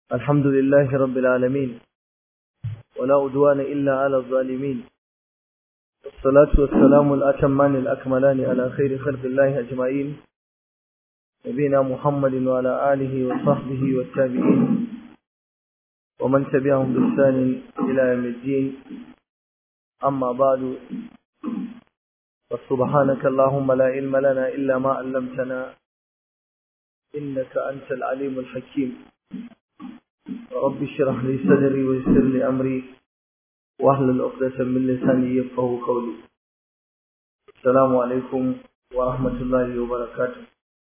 الحمد لله رب العالمين ولا أدوان إلا على الظالمين الصلاة والسلام الأتمان الأكملان على خير خلق الله أجمعين نبينا محمد وعلى آله وصحبه والتابعين ومن تبعهم بإحسان إلى يوم الدين أما بعد فسبحانك اللهم لا علم لنا إلا ما علمتنا إنك أنت العليم الحكيم رب اشرح لي صدري ويسر لي أمري واحلل عقدة من لساني يفقهوا قولي السلام عليكم ورحمة الله وبركاته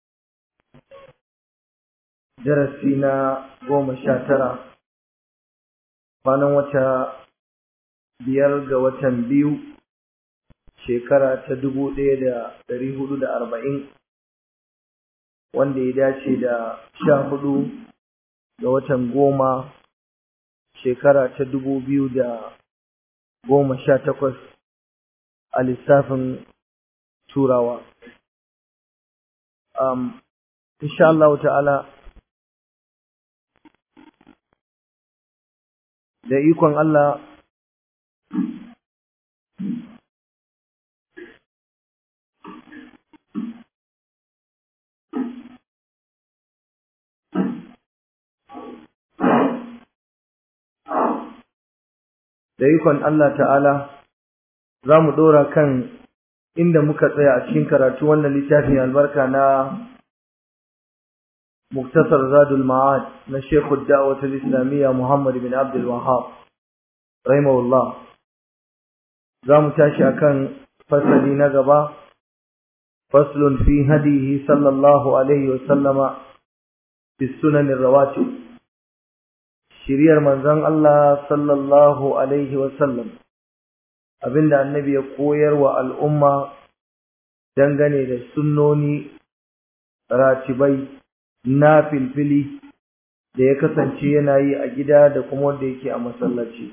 درسنا قوم الشاترة kwanan wata biyar ga watan biyu shekara ta dubu ɗaya da ɗari hudu da arba'in wanda ya dace da sha hudu ga watan goma shekara ta dubu biyu da goma sha takwas a lissafin turawa um, insha Allah ta'ala da ikon Allah da ikon Allah ta'ala za mu ɗora kan inda muka tsaya a cikin karatu wannan littafin albarka na muktasar zadul ma'ad na shekhu da'awatul islamiyya muhammad bin abdul wahab rahimahullah za mu tashi akan fasali na gaba faslun fi hadihi sallallahu alaihi wa sallama fi sunanin rawatib shiriyar manzon Allah sallallahu alaihi wasallam abinda annabi ya koyar wa al'umma dangane da sunnoni ratibai na filfili da ya kasance yana yi a gida da kuma wanda yake a masallaci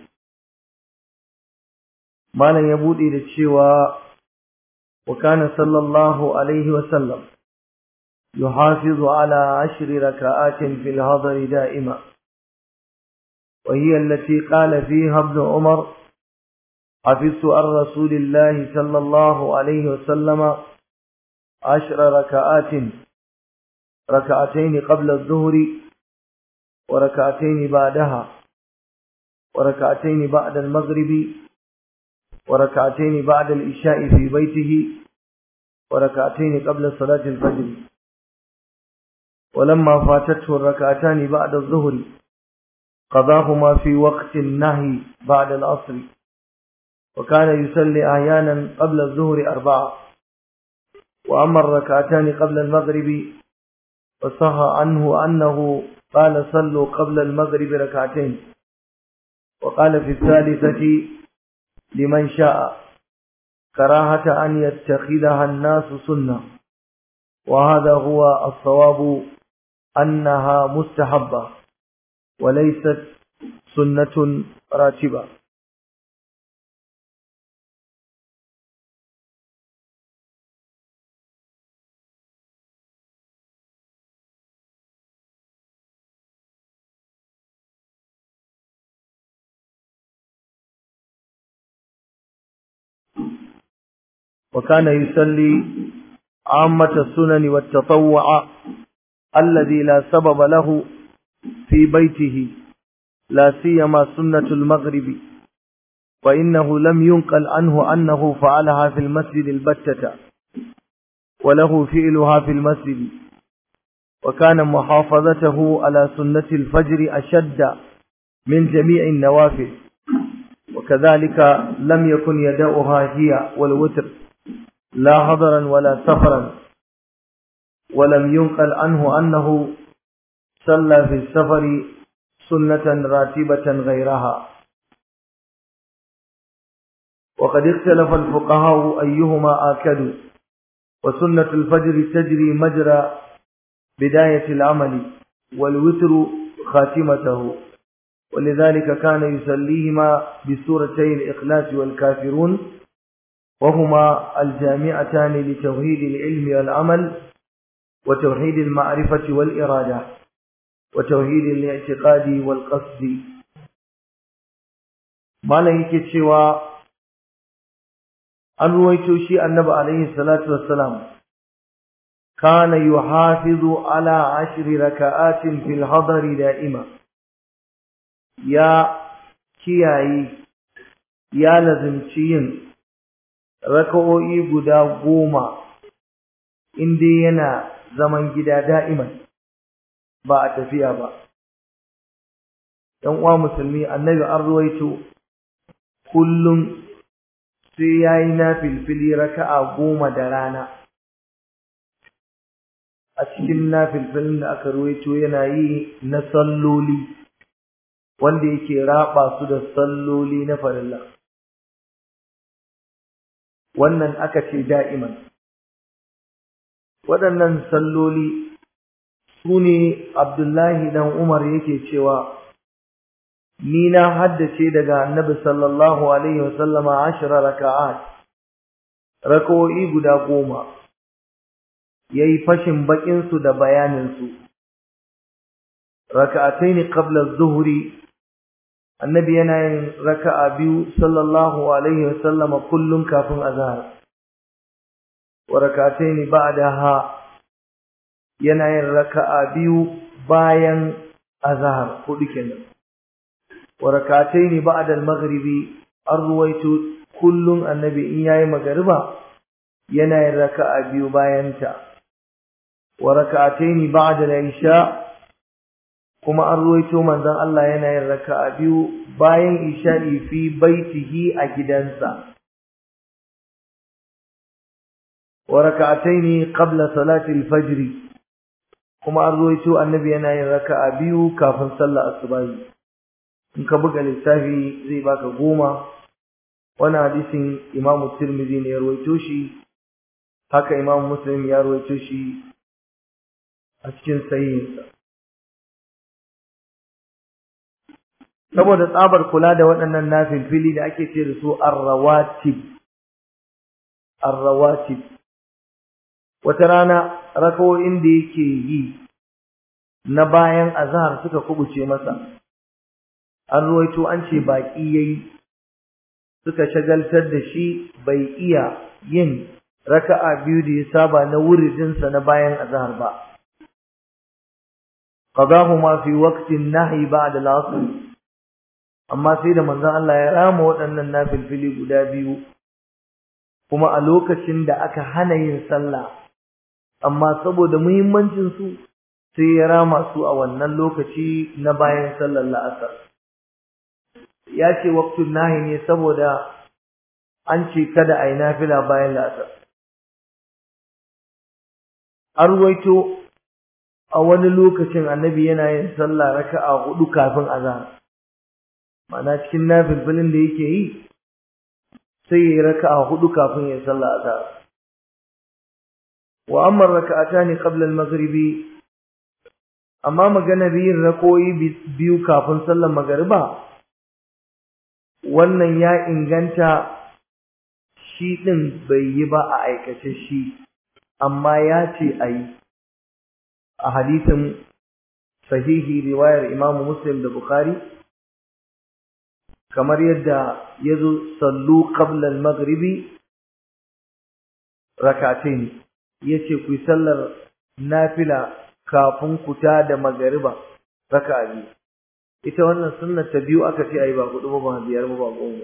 malam ya bude da cewa wa kana sallallahu alaihi wasallam yuhafizu ala ashri raka'atin fil hadari da'ima وهي التي قال فيها ابن عمر حفظت عن رسول الله صلى الله عليه وسلم عشر ركعات ركعتين قبل الظهر وركعتين بعدها وركعتين بعد المغرب وركعتين بعد العشاء في بيته وركعتين قبل صلاة الفجر ولما فاتته الركعتان بعد الظهر قضاهما في وقت النهي بعد العصر وكان يصلي أحيانا قبل الظهر أربعة وأما الركعتان قبل المغرب فصح عنه أنه قال صلوا قبل المغرب ركعتين وقال في الثالثة لمن شاء كراهة أن يتخذها الناس سنة وهذا هو الصواب أنها مستحبة وليست سنة راتبة وكان يصلي عامة السنن والتطوع الذي لا سبب له في بيته لا سيما سنة المغرب فإنه لم ينقل عنه أنه فعلها في المسجد البتة وله فعلها في المسجد وكان محافظته على سنة الفجر أشد من جميع النوافل وكذلك لم يكن يدعها هي والوتر لا هضرا ولا سفرا ولم ينقل عنه أنه صلى في السفر سنة راتبة غيرها وقد اختلف الفقهاء أيهما آكد وسنة الفجر تجري مجرى بداية العمل والوتر خاتمته ولذلك كان يسليهما بسورتي الإخلاص والكافرون وهما الجامعتان لتوحيد العلم والعمل وتوحيد المعرفة والإرادة وتوحيد الاعتقاد والقصد malam yake cewa an ruwaito shi annabi alaihi salatu wassalam kana yuhafizu ala ashri raka'atin fil hadari da'ima ya kiyaye ya lazimci yin raka'o'i guda goma inda yana zaman gida da'iman ba a tafiya ba ‘yan uwa musulmi annabi an ruwaito kullum sai ya yi na filfili raka'a goma da rana a cikin na filfilin da aka ruwaito yana yi na salloli wanda yake raba su da salloli na farilla wannan aka ce da'iman waɗannan salloli su ne abdullahi dan umar yake cewa ni na haddace daga annabi sallallahu alaihi wasallama ashira raka'at raka'o'i guda goma yayi fashin bakin su da bayanin su raka'atayn qabla az-zuhri annabi yana yin raka'a biyu sallallahu alaihi wasallama kullum kafin azhar wa raka'atayn ba'daha yana yin raka'a biyu bayan azhar hudu kenan وركعتين بعد المغرب الرويت كل النبي إن ياي مغربا ينا ركعة بيو باينتا وركعتين بعد العشاء كما الرويت من ذن الله ينا ركعة بيو باين عشاء في بيته أجدنسا وركعتين قبل صلاة الفجر كما الرويت النبي ينا ركعة بيو كافن صلى الصباح in ka buga lissafi zai baka goma wani hadisin imamu tirmidhi ne ya rawaito shi haka imamu muslim ya rawaito shi a cikin sahihinsa saboda tsabar kula da waɗannan nafilfili da ake ce da su arrawatib arrawatib wata rana rakawoyin da yake yi na bayan azhar suka kubuce masa an ruwaito an ce baƙi yayi suka shagaltar da shi bai iya yin raka'a biyu da ya saba na wuridinsa na bayan azhar ba qadahuma fi waqtin nahyi ba'da al-'asr amma sai da manzon Allah ya rama waɗannan nafilfili guda biyu kuma a lokacin da aka hana yin sallah amma saboda muhimmancin su sai ya rama su a wannan lokaci na bayan sallar la'asar ya ce waktun nahi ne saboda an ce kada a yi nafila bayan la'asar an ruwaito a wani lokacin annabi yana yin sallah raka'a hudu kafin azhar ma'ana cikin nafilfilin da yake yi sai ya yi raka'a hudu kafin ya sallah azhar wa amma raka'atani qabla al-maghribi amma maganar yin rakoyi biyu kafin sallar magariba wannan ya inganta shi ɗin bai yi ba a aikace shi amma ya ce a yi a hadisin sahihi riwayar imamu muslim da bukhari kamar yadda ya zo sallu qabla al-maghribi rakatain yace ku sallar nafila kafin ku ta da magariba raka'a biyu ita wannan sunnar ta biyu aka ce ayi ba hudu ba ba biyar ba ba goma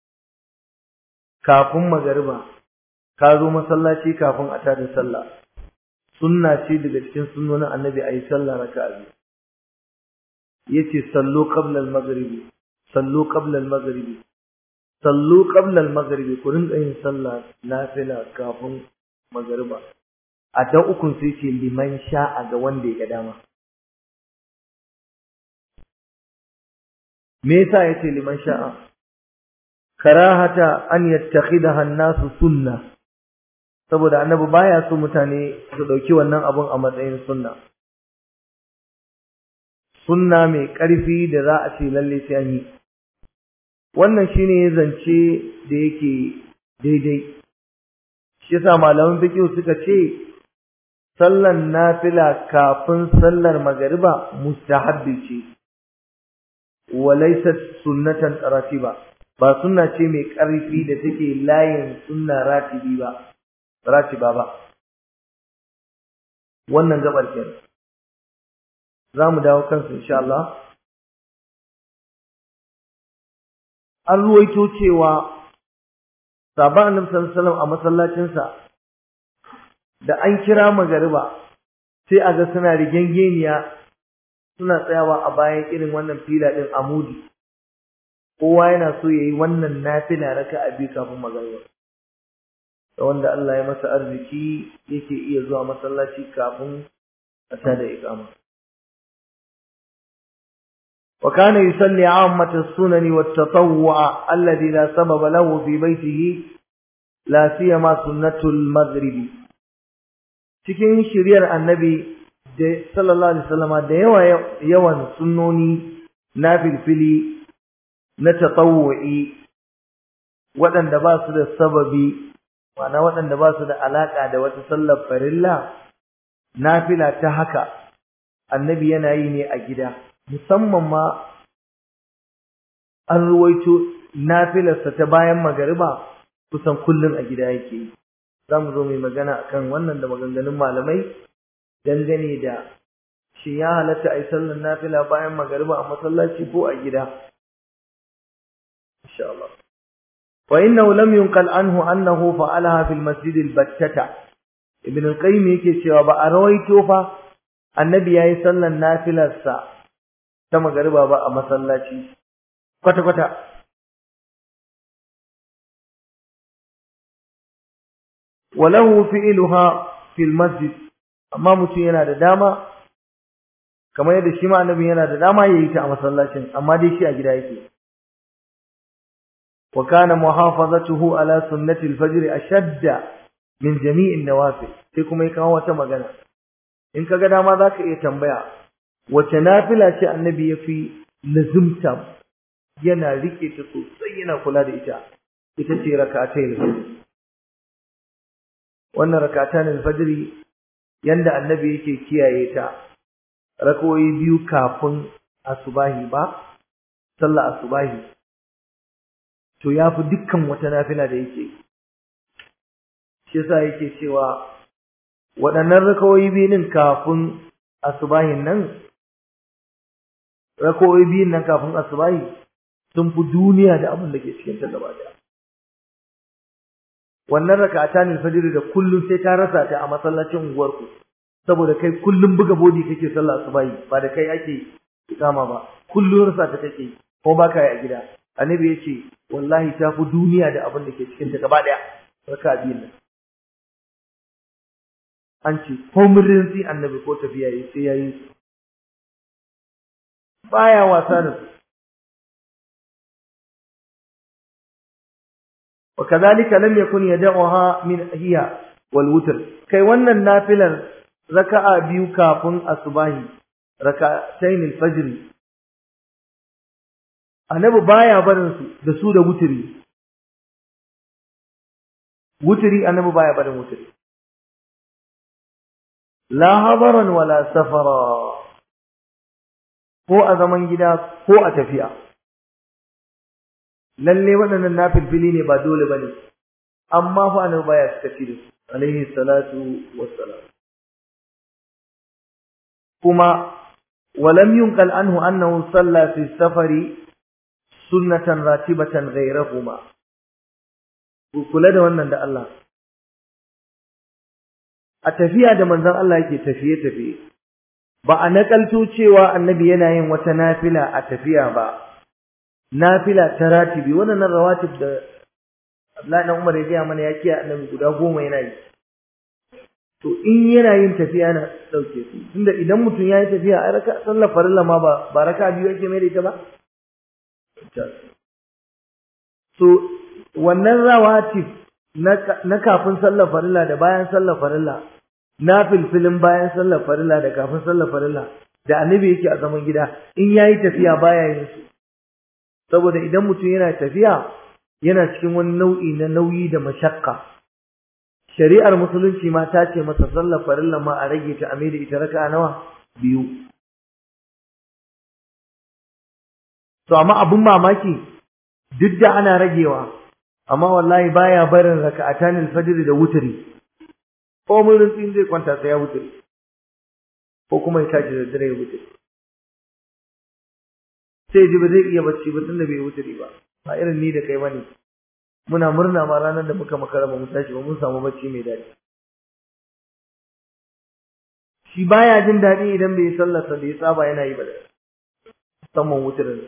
kafin magariba ka zo masallaci kafin a tada sallah sunna ce daga cikin sunnonin annabi ayi sallah raka'a biyu yace sallu qabla al-maghribi sallu qabla al-maghribi sallu qabla al-maghribi ku rinka yin sallah nafila kafin magariba a ta ukun sai ce liman sha'a ga wanda ya ga dama me yasa yace liman sha'a karahata an yattakhidaha an-nasu sunna saboda annabi baya so mutane su dauki wannan abun a matsayin sunna sunna mai ƙarfi da za a ce lalle sai an yi wannan shine zance da yake daidai shi yasa malaman fiqh suka ce sallan nafila kafin sallar magariba mustahabbi ce walaysat sunnatan ratiba ba sunna ce mai ƙarfi da take layin sunna ratibi ba ratiba ba wannan gabar kenan za mu dawo kansu insha Allah an ruwaito cewa sabon annabi sallallahu alaihi wasallam a masallacinsa da an kira magariba sai a ga suna rigengeniya suna tsayawa a bayan irin wannan fila din amudi kowa yana so yayi wannan nafila raka'a biyu kafin magariba da wanda Allah ya masa arziki yake iya zuwa masallaci kafin a tada iqama وكان يصلي عامة السنن والتطوع الذي لا سبب له في بيته لا سيما سنة المغرب cikin shiriyar annabi da sallallahu alaihi wasallama da yawa yawan sunnoni na filfili na tatawwu'i waɗanda ba su da sababi ma'ana waɗanda ba su da alaƙa da wata sallar farilla nafila ta haka annabi yana yi ne a gida musamman ma an ruwaito nafilarsa ta bayan magariba kusan kullum a gida yake yi za mu zo mai magana akan wannan da maganganun malamai dangane da shin ya halatta a yi sallar nafila bayan magariba a masallaci ko a gida insha Allah wa innahu lam yunqal anhu annahu fa'alaha fil masjid al battata ibn al qayyim yake cewa ba a rawaito fa annabi yayi sallar nafilarsa ta magariba ba a masallaci kwata kwata walahu fi'luha fil masjid amma mutum yana da dama kamar yadda shi ma annabi yana da dama yayi ta a masallacin amma dai shi a gida yake wa kana muhafazatuhu ala sunnati al-fajr ashadda min jami'i an-nawafil sai kuma ya kawo wata magana in kaga dama zaka iya tambaya wace nafila ce annabi yafi lazimta yana rike ta sosai yana kula da ita ita ce rak'atayil fajr wannan rak'atan al-fajr yanda annabi yake kiyaye ta rakoyi biyu kafin asubahi ba sallah asubahi to yafi dukkan wata nafila da yake shi yasa yake cewa waɗannan rakawoyi biyun kafin asubahin nan rakawoyi biyun nan kafin asubahi sun fi duniya da abin da ke cikin ta gaba daya wannan raka'atan al-fajr da kullum sai ta rasa ta a masallacin unguwarku saboda kai kullum buga bodi kake sallah asubahi ba da kai ake ikama ba kullum rasa ta kake ko ba ka yi a gida annabi yace wallahi ta fi duniya da abin da ke cikin ta gaba daya raka'a biyun nan an ce ko murrinsi annabi ko tafiya yi sai yayi su baya wasa da su وكذلك لم يكن يدعها من هي والوتر kai wannan nafilar raka'a biyu kafin asubahi raka'atayn al-fajr annabi baya barin su da su da wutiri wutiri annabi baya barin wutiri la hadaran wala safara ko a zaman gida ko a tafiya lalle waɗannan nafilfili ne ba dole bane amma fa annabi baya sakaci da su alaihi salatu wassalam kuma walam yunqal anhu annahu salla fi safari sunnatan ratibatan ghayrahuma ku kula da wannan da Allah a tafiya da manzon Allah yake tafiye tafiye ba a nakalto cewa annabi yana yin wata nafila a tafiya ba nafila ta ratibi wannan rawatib da Abdullahi dan Umar ya gaya mana ya kiyaye annabi guda goma yana yi to in yana yin tafiya na dauke su tunda idan mutum ya yi tafiya a raka sallar farilla ma ba ba raka biyu yake mai da ita ba so wannan rawatib na kafin sallar farilla da bayan sallar farilla na filfilin bayan sallar farilla da kafin sallar farilla da annabi yake a zaman gida in yayi tafiya baya yin su saboda idan mutum yana tafiya yana cikin wani nau'i na nauyi da mashakka shari'ar musulunci ma ta ce masa sallar farilla ma a rage ta ame da ita raka nawa biyu to amma abin mamaki duk da ana ragewa amma wallahi baya barin raka'atan al-fajr da wutri ko mun rutsin zai kwanta sai ya wutri ko kuma ya tashi da dare ya wutri sai ji ba zai iya bacci ba tunda bai wutri ba ba irin ni da kai bane muna murna ma ranar da muka makara ba mu tashi ba mun samu bacci mai daɗi shi baya jin daɗi idan bai sallarsa da ya saba yana yi ba da musamman wutirin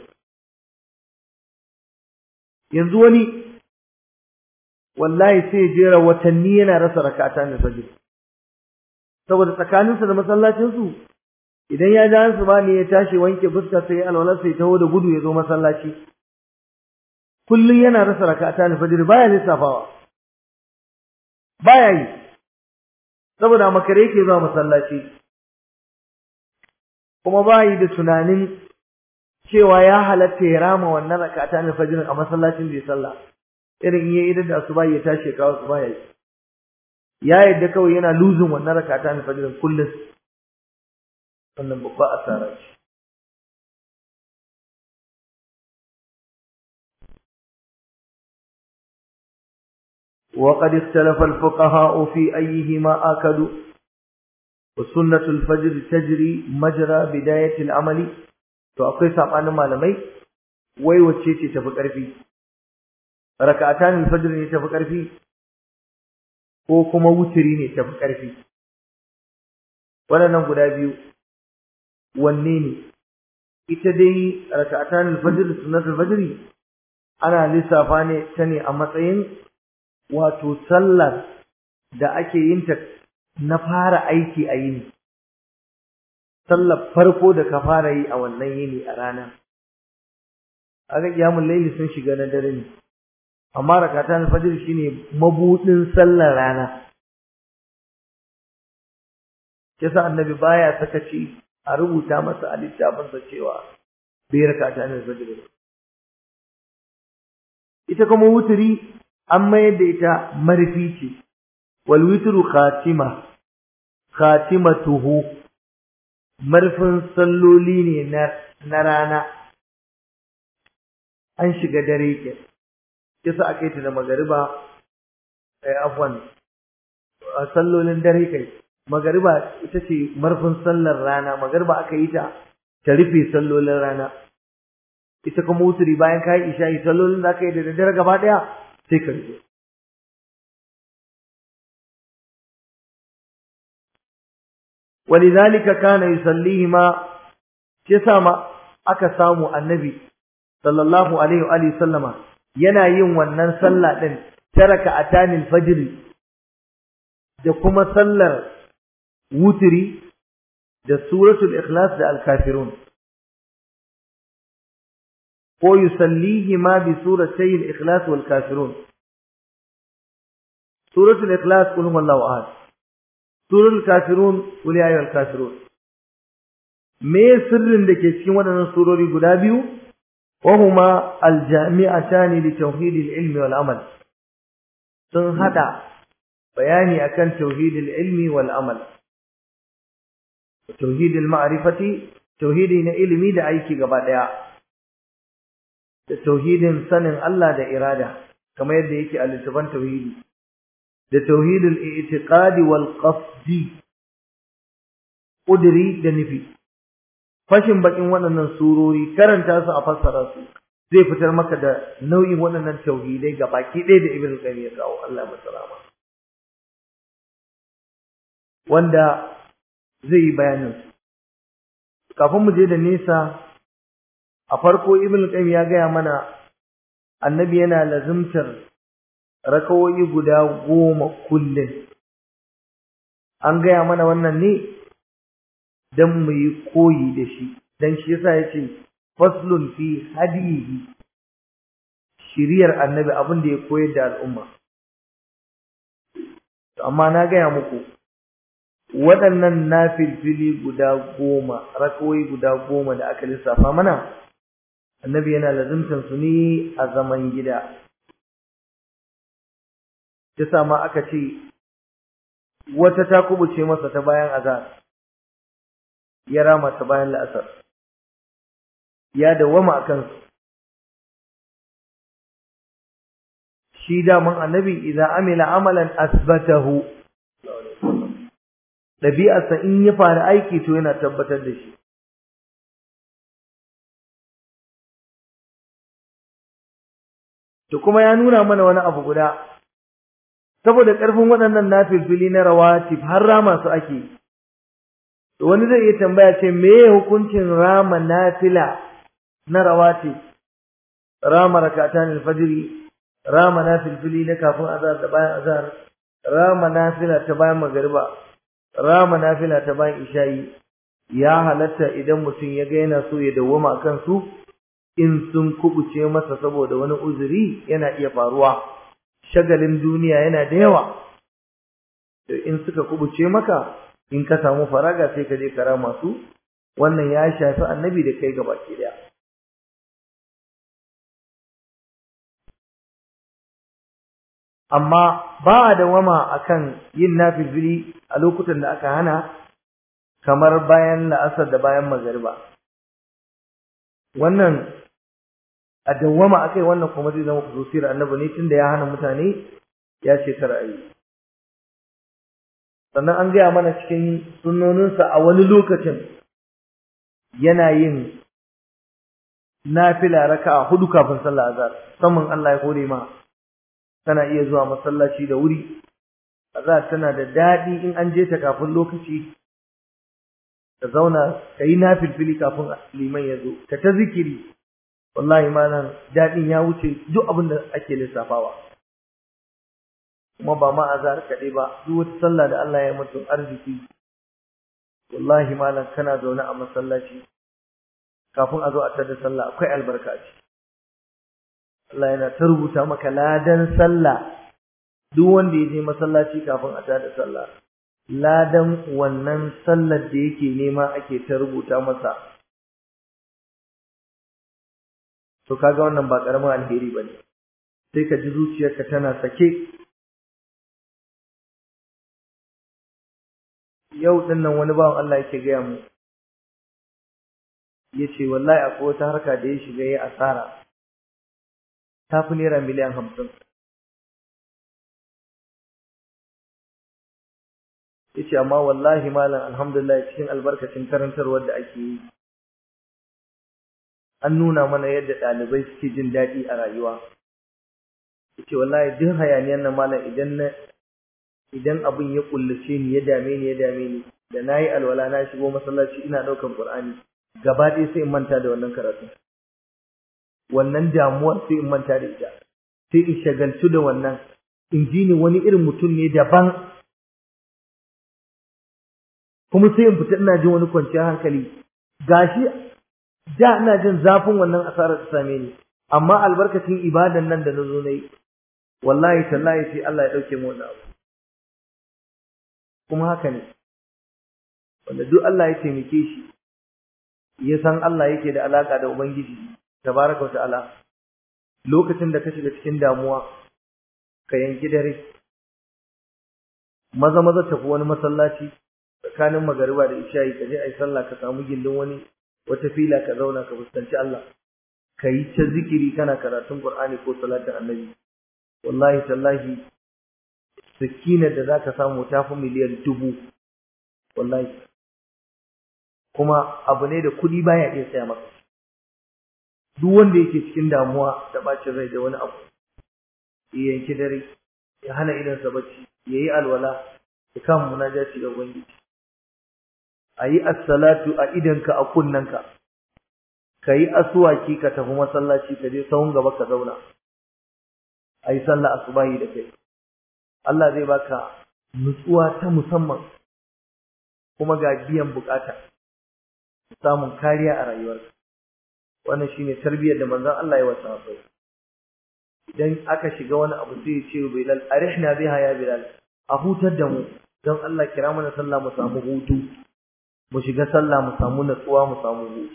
yanzu wani wallahi sai jera watanni yana rasa rakata na fajr saboda tsakaninsa da masallacinsu idan ya ja su ba ne ya tashi wanke fuska sai alwala sai taho da gudu ya zo masallaci kullum yana rasa rakata na fajr baya lissafawa baya yi saboda makare yake zuwa masallaci kuma ba yi da tunanin cewa ya halatta ya rama wannan rakata na fajr a masallacin da ya sallah irin iya idan da asuba ya tashi kawo su baya yi ya yadda kawai yana luzin wannan rakata na fajr kullum wannan babba asara ce وقد اختلف الفقهاء في أيهما آكدوا وسنة الفجر تجري مجرى بداية العمل فأقول سابعا malamai wai wacce ce tafi ƙarfi raka'atan al-fajr ne tafi ƙarfi ko kuma wutiri ne tafi ƙarfi waɗannan guda biyu wanne ne ita dai raka'atan al-fajr sunnatul fajr ana lissafa ne ta ne a matsayin wato sallar da ake yin ta na fara aiki a yini sallar farko da ka fara yi a wannan yini a rana aga kiyamul laili sun shiga na dare ne amma rakatan fajr shine mabudin sallar rana kisa annabi baya sakaci a rubuta masa a littafin sa cewa bai rakatan fajr ita kuma wuturi an mayar da ita marfi ce wal witru khatima khatimatuhu marfin salloli ne na na rana an shiga dare ke kisa aka yi ta da magariba ai afwan sallolin dare kai magariba ita ce marfin sallar rana magariba aka yi ta ta rufe sallolin rana ita kuma wuturi bayan kayi isha'i sallolin da aka yi da daddare gaba daya sai ka rike ولذلك كان يصليهما كسما aka samu annabi sallallahu alaihi wa alihi sallama yana yin wannan sallah din taraka atanil fajr da kuma sallar wutri da suratul ikhlas da al-kafirun ko yusallihima bi suratay al-ikhlas wal kafirun suratul ikhlas qul huwallahu ahad suratul kafirun qul ya ayyuhal kafirun me sirrin da ke cikin waɗannan surori guda biyu وهما الجامعتان لتوحيد العلم والعمل sun hada bayani akan tauhidil ilmi wal amal tauhidil ma'rifati tauhidi na ilimi da aiki gaba daya da tauhidin sanin Allah da irada kamar yadda yake a littafin tauhidi da tauhidul i'tiqadi wal qasdi kudiri da nufi fashin bakin waɗannan surori karanta su a fassara su zai fitar maka da nau'in waɗannan tauhidai ga baki ɗaya da ibn qayyim ya kawo Allah masalama wanda zai yi bayanin kafin mu je da nesa a farko ibn qayyim ya gaya mana annabi yana lazimtar rakawoyi guda goma kullum an gaya mana wannan ne dan mu yi koyi da shi dan shi yasa yace faslun fi hadihi shiriyar annabi abin da ya koyar da al'umma amma na gaya muku waɗannan nafilfili guda goma rakawoyi guda goma da aka lissafa mana annabi yana lazimtan su ne a zaman gida yasa ma aka ce wata ta kubuce masa ta bayan azhar ya rama ta bayan la'asar ya dawama akan shi daman annabi idan amila amalan asbatahu ɗabi'arsa in ya fara aiki to yana tabbatar da shi to kuma ya nuna mana wani abu guda saboda ƙarfin waɗannan nafilfili na rawatib har rama su ake to wani zai iya tambaya ce meye hukuncin rama nafila na rawatib rama rakatan alfajiri rama nafilfili na kafin azhar da bayan azhar rama nafila ta bayan magariba rama nafila ta bayan isha'i ya halatta idan mutum ya ga yana so ya dawwama akan su in sun kubuce masa saboda wani uzuri yana iya faruwa shagalin duniya yana da yawa to in suka kubuce maka in ka samu faraga sai ka je kara masu wannan ya shafi annabi da kai gaba ke daya amma ba a dawama akan yin nafilfili a lokutan da aka hana kamar bayan la'asar da bayan magariba wannan a dawwama akai wannan kuma zai zama kususiyar annabi ne tunda ya hana mutane ya ce kar a yi sannan an gaya mana cikin sunnoninsa a wani lokacin yana yin nafila raka'a hudu kafin sallah azhar musamman Allah ya kore ma kana iya zuwa masallaci da wuri azhar tana da dadi in an je ta kafin lokaci ka zauna ka yi nafilfili kafin liman ya zo ka ta zikiri wallahi malam dadin ya wuce duk abin da ake lissafawa kuma ba ma azhar kaɗai ba duk wata sallah da Allah ya mutum arziki wallahi malam kana zaune a masallaci kafin a zo a tada sallah akwai albarka a ciki Allah yana ta rubuta maka ladan sallah duk wanda ya je masallaci kafin a tada sallah ladan wannan sallar da yake nema ake ta rubuta masa to kaga wannan ba karamin alheri bane sai ka ji zuciyarka tana sake yau din nan wani bawan Allah yake gaya mu yace wallahi akwai wata harka da ya shiga yayi asara ta fi naira miliyan hamsin yace amma wallahi malam alhamdulillah cikin albarkacin karantarwar da ake yi an nuna mana yadda ɗalibai suke jin daɗi a rayuwa yace wallahi duk hayaniyar nan malam idan na idan abin ya kullace ni ya dame ni ya dame ni da nayi alwala na shigo masallaci ina ɗaukan Qur'ani gaba ɗaya sai in manta da wannan karatu wannan damuwar sai in manta da ita sai in shagaltu da wannan in ji ni wani irin mutum ne daban kuma sai in fita ina jin wani kwanciyar hankali gashi da ina jin zafin wannan asarar ta same ni amma albarkacin ibadan nan da na zo na yi wallahi tallahi sai Allah ya ɗauke mu wannan abu kuma haka ne wanda duk Allah ya taimake shi ya san Allah yake da alaka da ubangiji tabaraka ta'ala lokacin da ka shiga cikin damuwa ka yanki dare maza maza tafi wani masallaci tsakanin magariba da isha'i ka je ai sallah ka samu gindin wani wata fila ka zauna ka fuskanci Allah ka yi ta zikiri kana karatun Qur'ani ko salatin Annabi wallahi tallahi sakinar da zaka samu ta fi miliyan dubu wallahi kuma abu ne da kuɗi baya iya saya maka duk wanda yake cikin damuwa da bacin rai da wani abu ya yanki dare ya hana idansa bacci ya yi alwala ya kama munajati ga ubangiji a yi assalatu a idanka a kunnanka ka yi asuwaki ka tafi masallaci ka je sahun gaba ka zauna a yi sallah asubahi da kai Allah zai baka nutsuwa ta musamman kuma ga biyan bukata samun kariya a rayuwarka wannan shine tarbiyyar da manzon Allah ya wasa sahabbai idan aka shiga wani abu sai ya ce Bilal arihna biha ya Bilal a hutar da mu don Allah kira mana sallah mu samu hutu mu shiga sallah mu samu natsuwa mu samu hutu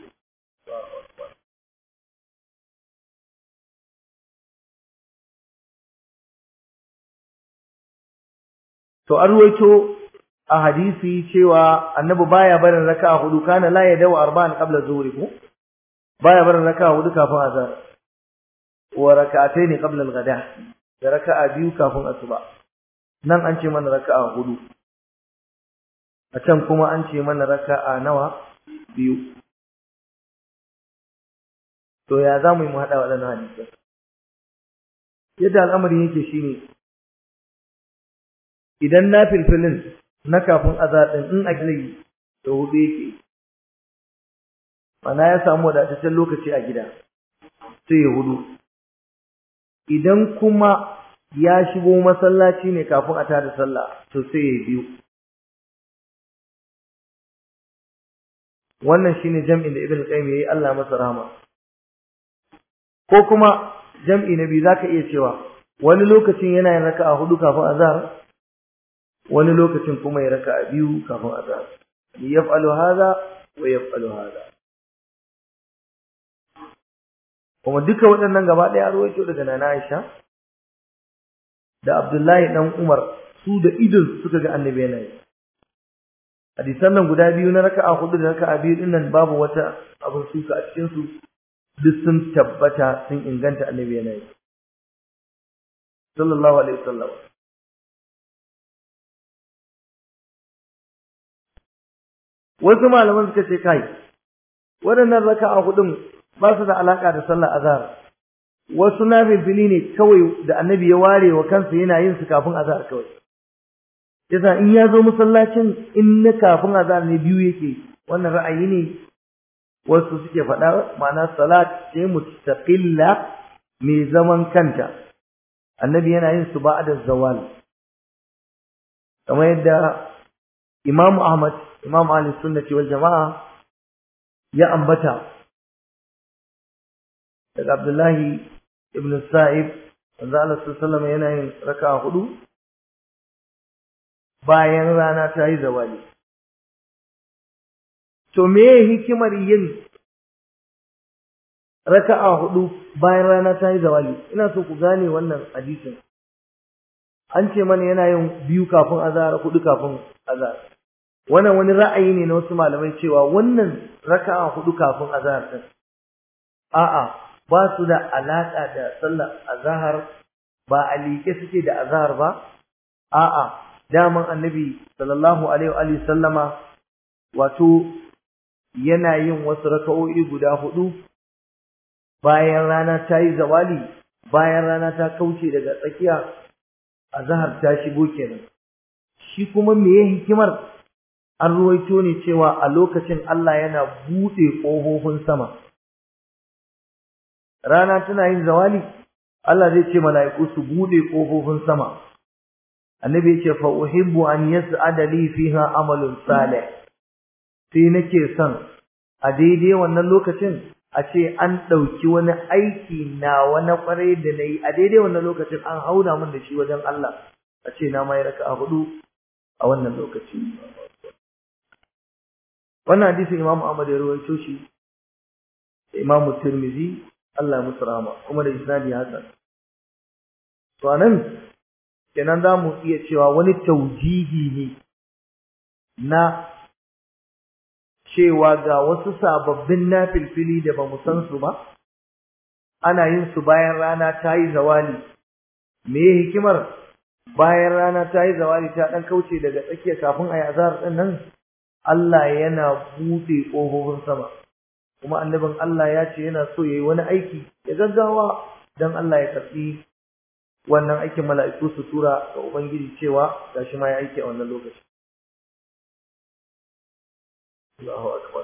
to an ruwaito a hadisi cewa annabi baya barin raka'a hudu kana la yadaw arba'an qabla zuhri ko baya barin raka'a hudu kafin azhar wa rak'atayn qabla al-ghada da raka'a biyu kafin asuba nan an ce mana raka'a hudu a can kuma an ce mana raka'a nawa biyu to ya za mu yi mu haɗa waɗannan hadisai yadda al'amarin yake shine idan na filfilin na kafin azadin in a gilai da hudu yake mana ya samu wadataccen lokaci a gida sai ya hudu idan kuma ya shigo masallaci ne kafin a tada sallah to sai ya biyu wannan shine jam'in da ibn qayyim yayi Allah masa rahama ko kuma jam'i na biyu zaka iya cewa wani lokacin yana yin raka'a hudu kafin azhar wani lokacin kuma ya raka'a biyu kafin azhar yaf'alu hadha wa yaf'alu hadha kuma duka waɗannan gaba ɗaya ruwaito daga nana Aisha da Abdullahi dan Umar su da idon suka ga annabi yana yi hadisan nan guda biyu na raka'a hudu da raka'a biyu din nan babu wata abin suka a cikin su duk sun tabbata sun inganta annabi yana yi sallallahu alaihi wasallam wasu malaman suka ce kai waɗannan raka'a hudun ba su da alaka da sallar azhar wasu nafilfili ne kawai da annabi ya ware wa kansa yana yin su kafin azhar kawai yasa in ya zo masallacin in na kafin azhar ne biyu yake wannan ra'ayi ne wasu suke faɗa ma'ana salat ce mustaqilla mai zaman kanta annabi yana yin su ba'da zawal kamar yadda imam ahmad imam ahli sunnati wal jama'a ya ambata daga abdullahi ibn sa'ib wanda Allah sallallahu alaihi yana yin raka'a hudu bayan rana ta yi zawali to me hikimar yin raka'a hudu bayan rana ta yi zawali ina so ku gane wannan hadisin an ce mana yana yin biyu kafin azhar hudu kafin azhar wannan wani ra'ayi ne na wasu malamai cewa wannan raka'a hudu kafin azhar din a'a ba su da alaka da sallar azhar ba a liƙe suke da azhar ba a'a daman annabi sallallahu alaihi wa sallama wato yana yin wasu raka'o'i guda hudu bayan rana ta yi zawali bayan rana ta kauce daga tsakiya azhar ta shigo kenan shi kuma meye hikimar an ruwaito ne cewa a lokacin Allah yana buɗe ƙofofin sama rana tana yin zawali Allah zai ce mala'iku su buɗe ƙofofin sama annabi ya ce fa uhibbu an yas'ada li fiha amalun salih sai nake son a daidai wannan lokacin a ce an ɗauki wani aiki na wani ƙwarai da na yi a daidai wannan lokacin an hauna min da shi wajen Allah a ce na mai raka a hudu a wannan lokaci wannan hadisin Imam Ahmad ya rawaito shi da Imam Tirmidhi Allah musu rahama kuma da isnadi hasan to anan kenan za mu iya cewa wani taujihi ne na cewa ga wasu sababbin nafilfili da ba mu san su ba ana yin su bayan rana ta yi zawali me hikimar bayan rana ta yi zawali ta dan kauce daga tsakiya kafin a yi azhar din nan Allah yana buɗe ƙofofin sama kuma annabin Allah ya ce yana so yayi wani aiki ya gaggawa dan Allah ya karɓi wannan aikin mala'iku su tura ga ubangiji cewa gashi ma ya aiki a wannan lokaci Allahu akbar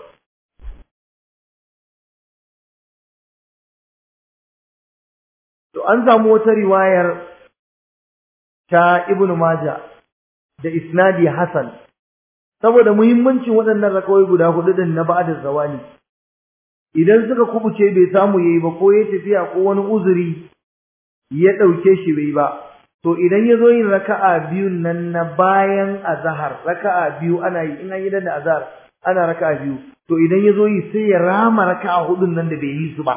to an samu wata riwayar ta Ibn Majah da isnadi Hasan saboda muhimmancin waɗannan rakawai guda hudu din na ba'da zawali idan suka kubuce bai samu yayi ba ko ya tafiya ko wani uzuri ya dauke shi bai ba to idan ya zo yin raka'a biyun nan na bayan azhar raka'a biyu ana yi in an yi da azhar ana raka'a biyu to idan ya zo yi sai ya rama raka'a hudun nan da bai yi su ba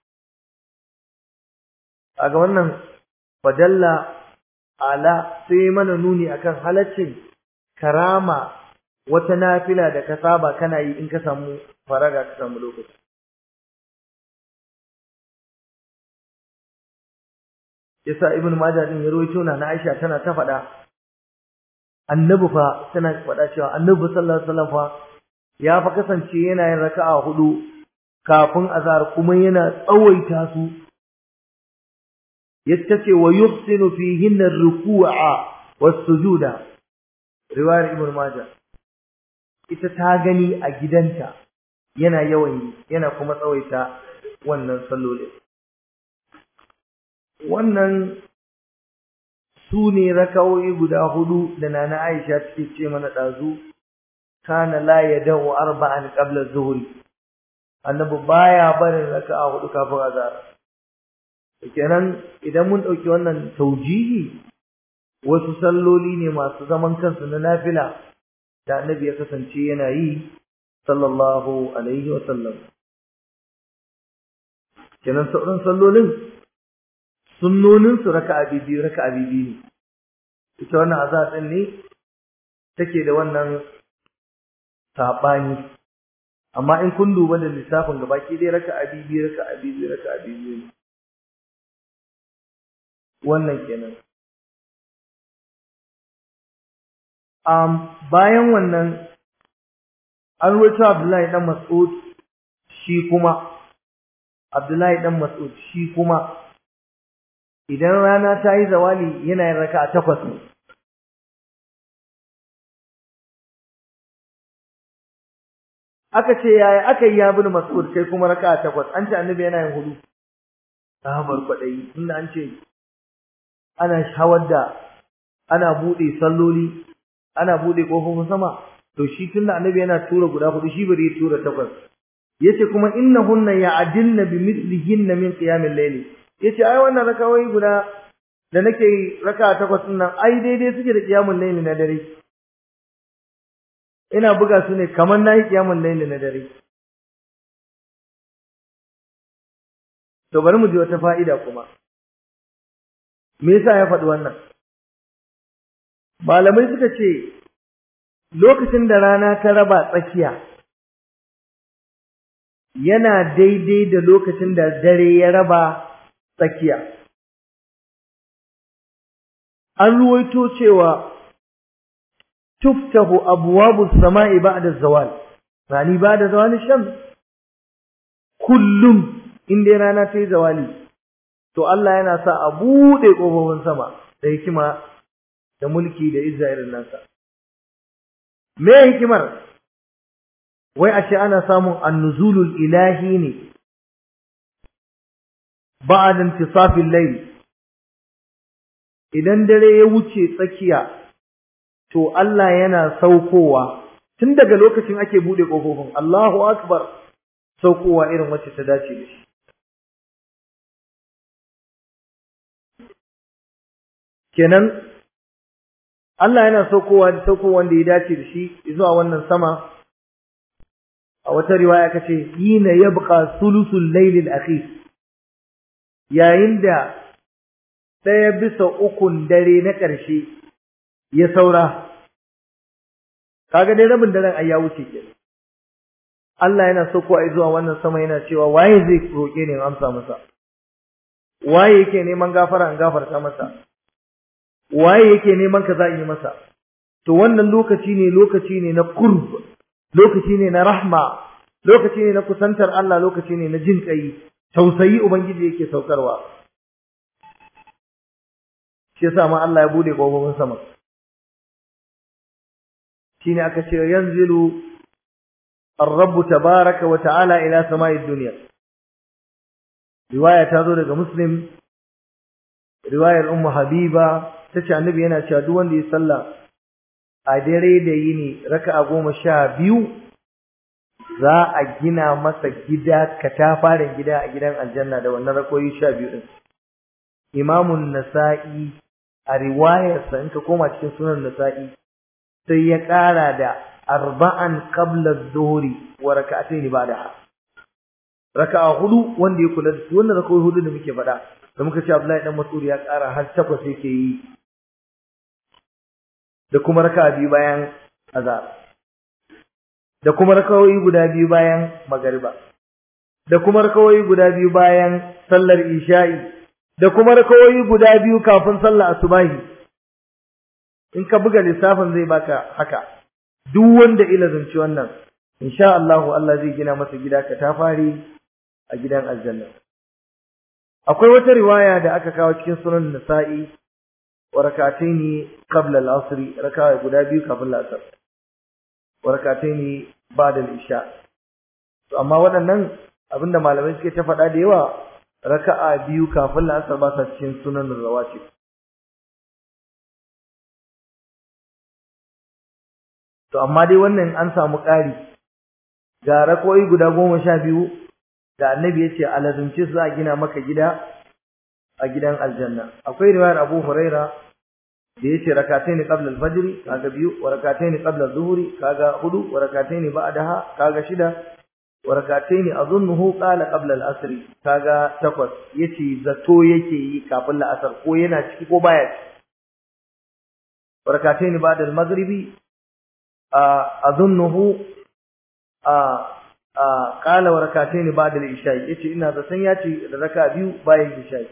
kaga wannan fadalla ala sai mana nuni akan halaccin karama wata nafila da ka saba kana yi in ka samu faraga ka samu lokaci yasa ibn majah din ya rawaito na Aisha tana ta faɗa annabi fa tana faɗa cewa annabi sallallahu alaihi wasallam fa ya fa kasance yana yin raka'a hudu kafin azhar kuma yana tsawaita su yattace wa yuhsinu fihinna ar-ruku'a was-sujuda riwayar ibn majah ita ta gani a gidanta yana yawan yi yana kuma tsawaita wannan sallolin wannan su ne rakawoyi guda hudu da nana Aisha take ce mana dazu kana la yadahu arba'an qabla zuhri annabi baya barin raka'a hudu kafin azhar kenan idan mun dauki wannan taujihi wasu salloli ne masu zaman kansu na nafila da annabi ya kasance yana yi sallallahu alaihi wa sallam kenan sauran sallolin sunnonin su raka'a biyu raka'a biyu ne ita wannan azhar din ne take da wannan sabani amma in kun duba da lissafin gabaki dai raka'a biyu raka'a biyu raka'a biyu ne wannan kenan um bayan wannan an ruwaito Abdullahi dan Mas'ud shi kuma Abdullahi dan Mas'ud shi kuma idan rana ta yi zawali yana yin raka'a takwas aka ce yaya aka yi ya bin Mas'ud kai kuma raka'a takwas an ce annabi yana yin hudu sahabar kwadai inda an ce ana shawar da ana bude salloli ana bude kofofin sama to shi tunda annabi yana tura guda hudu shi bari ya tura takwas yace kuma innahunna ya'dilna bimithlihinna min qiyamil layl yace ai wannan rakawai guda da nake raka takwas din nan ai daidai suke da qiyamul layl na dare ina buga su ne kamar nayi qiyamul layl na dare to bari mu ji wata fa'ida kuma me yasa ya faɗi wannan malamai suka ce lokacin da rana ta raba tsakiya yana daidai da lokacin da dare ya raba tsakiya an ruwaito cewa tuftahu abwabu samai ba'da zawal rani ba'da zawal shams kullum inda rana ta yi zawali to Allah yana sa a buɗe ƙofofin sama da hikima da mulki da izza irin nasa me hikimar wai ashe ana samun annuzulul ilahi ne ba'da intisafil layl idan dare ya wuce tsakiya to Allah yana saukowa tun daga lokacin ake bude kofofin Allahu akbar saukowa irin wacce ta dace da shi kenan Allah yana saukowa da saukowa wanda ya dace da shi zuwa wannan sama a wata riwaya kace hina yabqa sulusul layl al-akhir yayin da ɗaya bisa ukun dare na ƙarshe ya saura kaga dai rabin daren ai ya wuce kenan Allah yana saukowa zuwa wannan sama yana cewa waye zai roke ni in amsa masa waye yake neman gafara in gafarta masa waye yake neman kaza in yi masa to wannan lokaci ne lokaci ne na qurb lokaci ne na rahma lokaci ne na kusantar Allah lokaci ne na jin kai tausayi ubangiji yake saukarwa shi yasa ma Allah ya bude kofofin sama shine aka ce yanzilu ar-rabb tabaaraka wa ta'ala ila sama'id dunya riwaya ta zo daga muslim riwayar ummu habiba tace annabi yana cewa duk wanda ya sallah a dare da yini raka'a goma sha biyu za a gina masa gida katafaren gida a gidan aljanna da wannan rakoyi sha biyu din imamun nasa'i a riwayarsa in ka koma cikin sunan nasa'i sai ya ƙara da arba'an qabla adh-dhuhri wa rak'atayn ba'daha raka'a hudu wanda ya kula da su wannan raka'a hudu da muke faɗa da muka ce Abdullahi dan Mas'ud ya ƙara har takwas yake yi da kuma raka'a biyu bayan azhar da kuma rakawoyi guda biyu bayan magariba da kuma rakawoyi guda biyu bayan sallar isha'i da kuma rakawoyi guda biyu kafin sallar asubahi in ka buga lissafin zai baka haka duk wanda ila zanci wannan insha Allah Allah zai gina masa gida ka ta fari a gidan aljanna akwai wata riwaya da aka kawo cikin sunan nasa'i wa rakataini qabla al-asr raka'a guda biyu kafin al-asr wa rakataini ba'da al-isha to amma waɗannan abinda malamai suke ta faɗa da yawa raka'a biyu kafin al-asr ba sa cikin sunan rawatib to amma dai wannan an samu ƙari ga rakoyi guda goma sha biyu da annabi ya ce alazumce su za a gina maka gida a gidan aljanna akwai riwayar abu huraira da ya ce rakataini qabla al-fajr kaga biyu wa rakataini qabla adh-dhuhri kaga hudu wa rakataini ba'daha kaga shida wa rakataini azunnuhu qala qabla al-asr kaga takwas yace zato yake yi kafin la'asar ko yana ciki ko baya ciki wa rakataini ba'da al-maghribi azunnuhu qala wa rakataini ba'da al-isha'i yace ina zaton yace da raka biyu bayan isha'i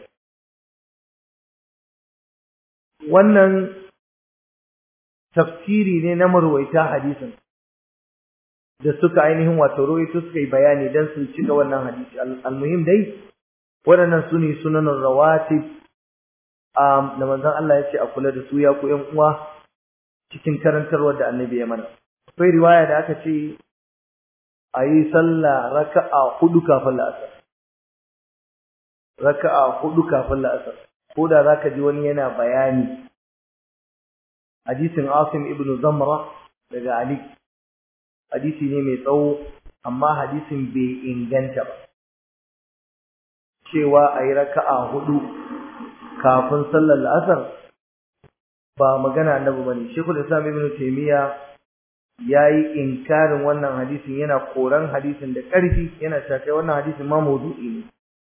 wannan tafsiri ne na marwaita hadisin da suka ainihin wato rawaito suka yi bayani dan su cika wannan hadisi almuhim dai waɗannan su ne sunanin rawatib da manzon Allah ya ce a kula da su ya ku ƴan uwa cikin karantarwar da annabi ya mana akwai riwaya da aka ce a yi sallah raka'a hudu kafin la'asar raka'a hudu kafin la'asar ko da zaka ji wani yana bayani hadisin Asim ibn Zamra daga Ali hadisi ne mai tsawo amma hadisin bai inganta ba cewa a yi raka'a hudu kafin sallar la'asar ba magana annabi bane Sheikhul Islam Ibn Taymiyyah yayi inkarin wannan hadisin yana koran hadisin da ƙarfi yana cewa wannan hadisin ma mawdu'i ne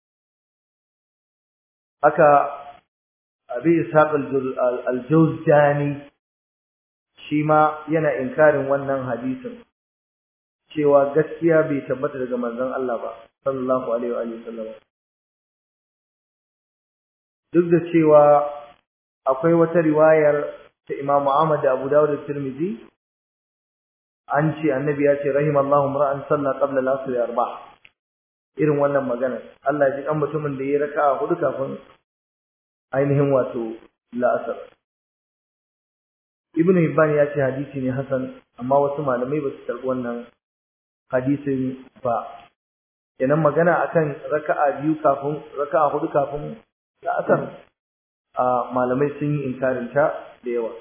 haka Abi Ishaq al-Jawzjani shi ma yana inkarin wannan hadisin cewa gaskiya bai tabbata daga manzon Allah ba sallallahu alaihi wa sallam duk da cewa akwai wata riwayar ta Imam Ahmad da Abu Dawud da Tirmidhi an ce annabi ya ce rahimallahu mar'an salla qabla al-asr arba'a irin wannan magana Allah ya ji kan mutumin da ya raka'a hudu kafin ainihin wato la'asar Ibn Hibban ya ce hadisi ne hasan amma wasu malamai ba su karɓi wannan hadisin ba kenan magana akan raka'a biyu kafin raka'a hudu kafin la'asar a malamai sun yi inkarin ta da yawa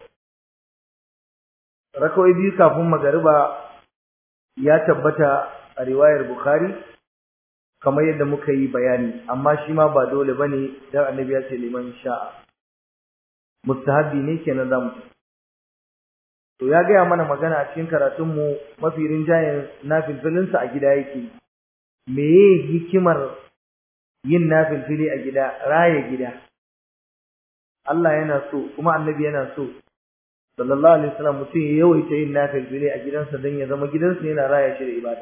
rakawai biyu kafin magariba ya tabbata a riwayar bukhari kamar yadda muka yi bayani amma shi ma ba dole bane dan annabi ya ce liman sha'a mustahabbi ne kenan za mu to ya gaya mana magana a cikin karatunmu mafi rinjayen nafilfilinsa a gida yake meye hikimar yin nafilfili a gida raye gida Allah yana so kuma annabi yana so sallallahu alaihi wasallam mutum ya yawaita yin nafilfili a gidansa don ya zama gidansa yana raya shi da ibada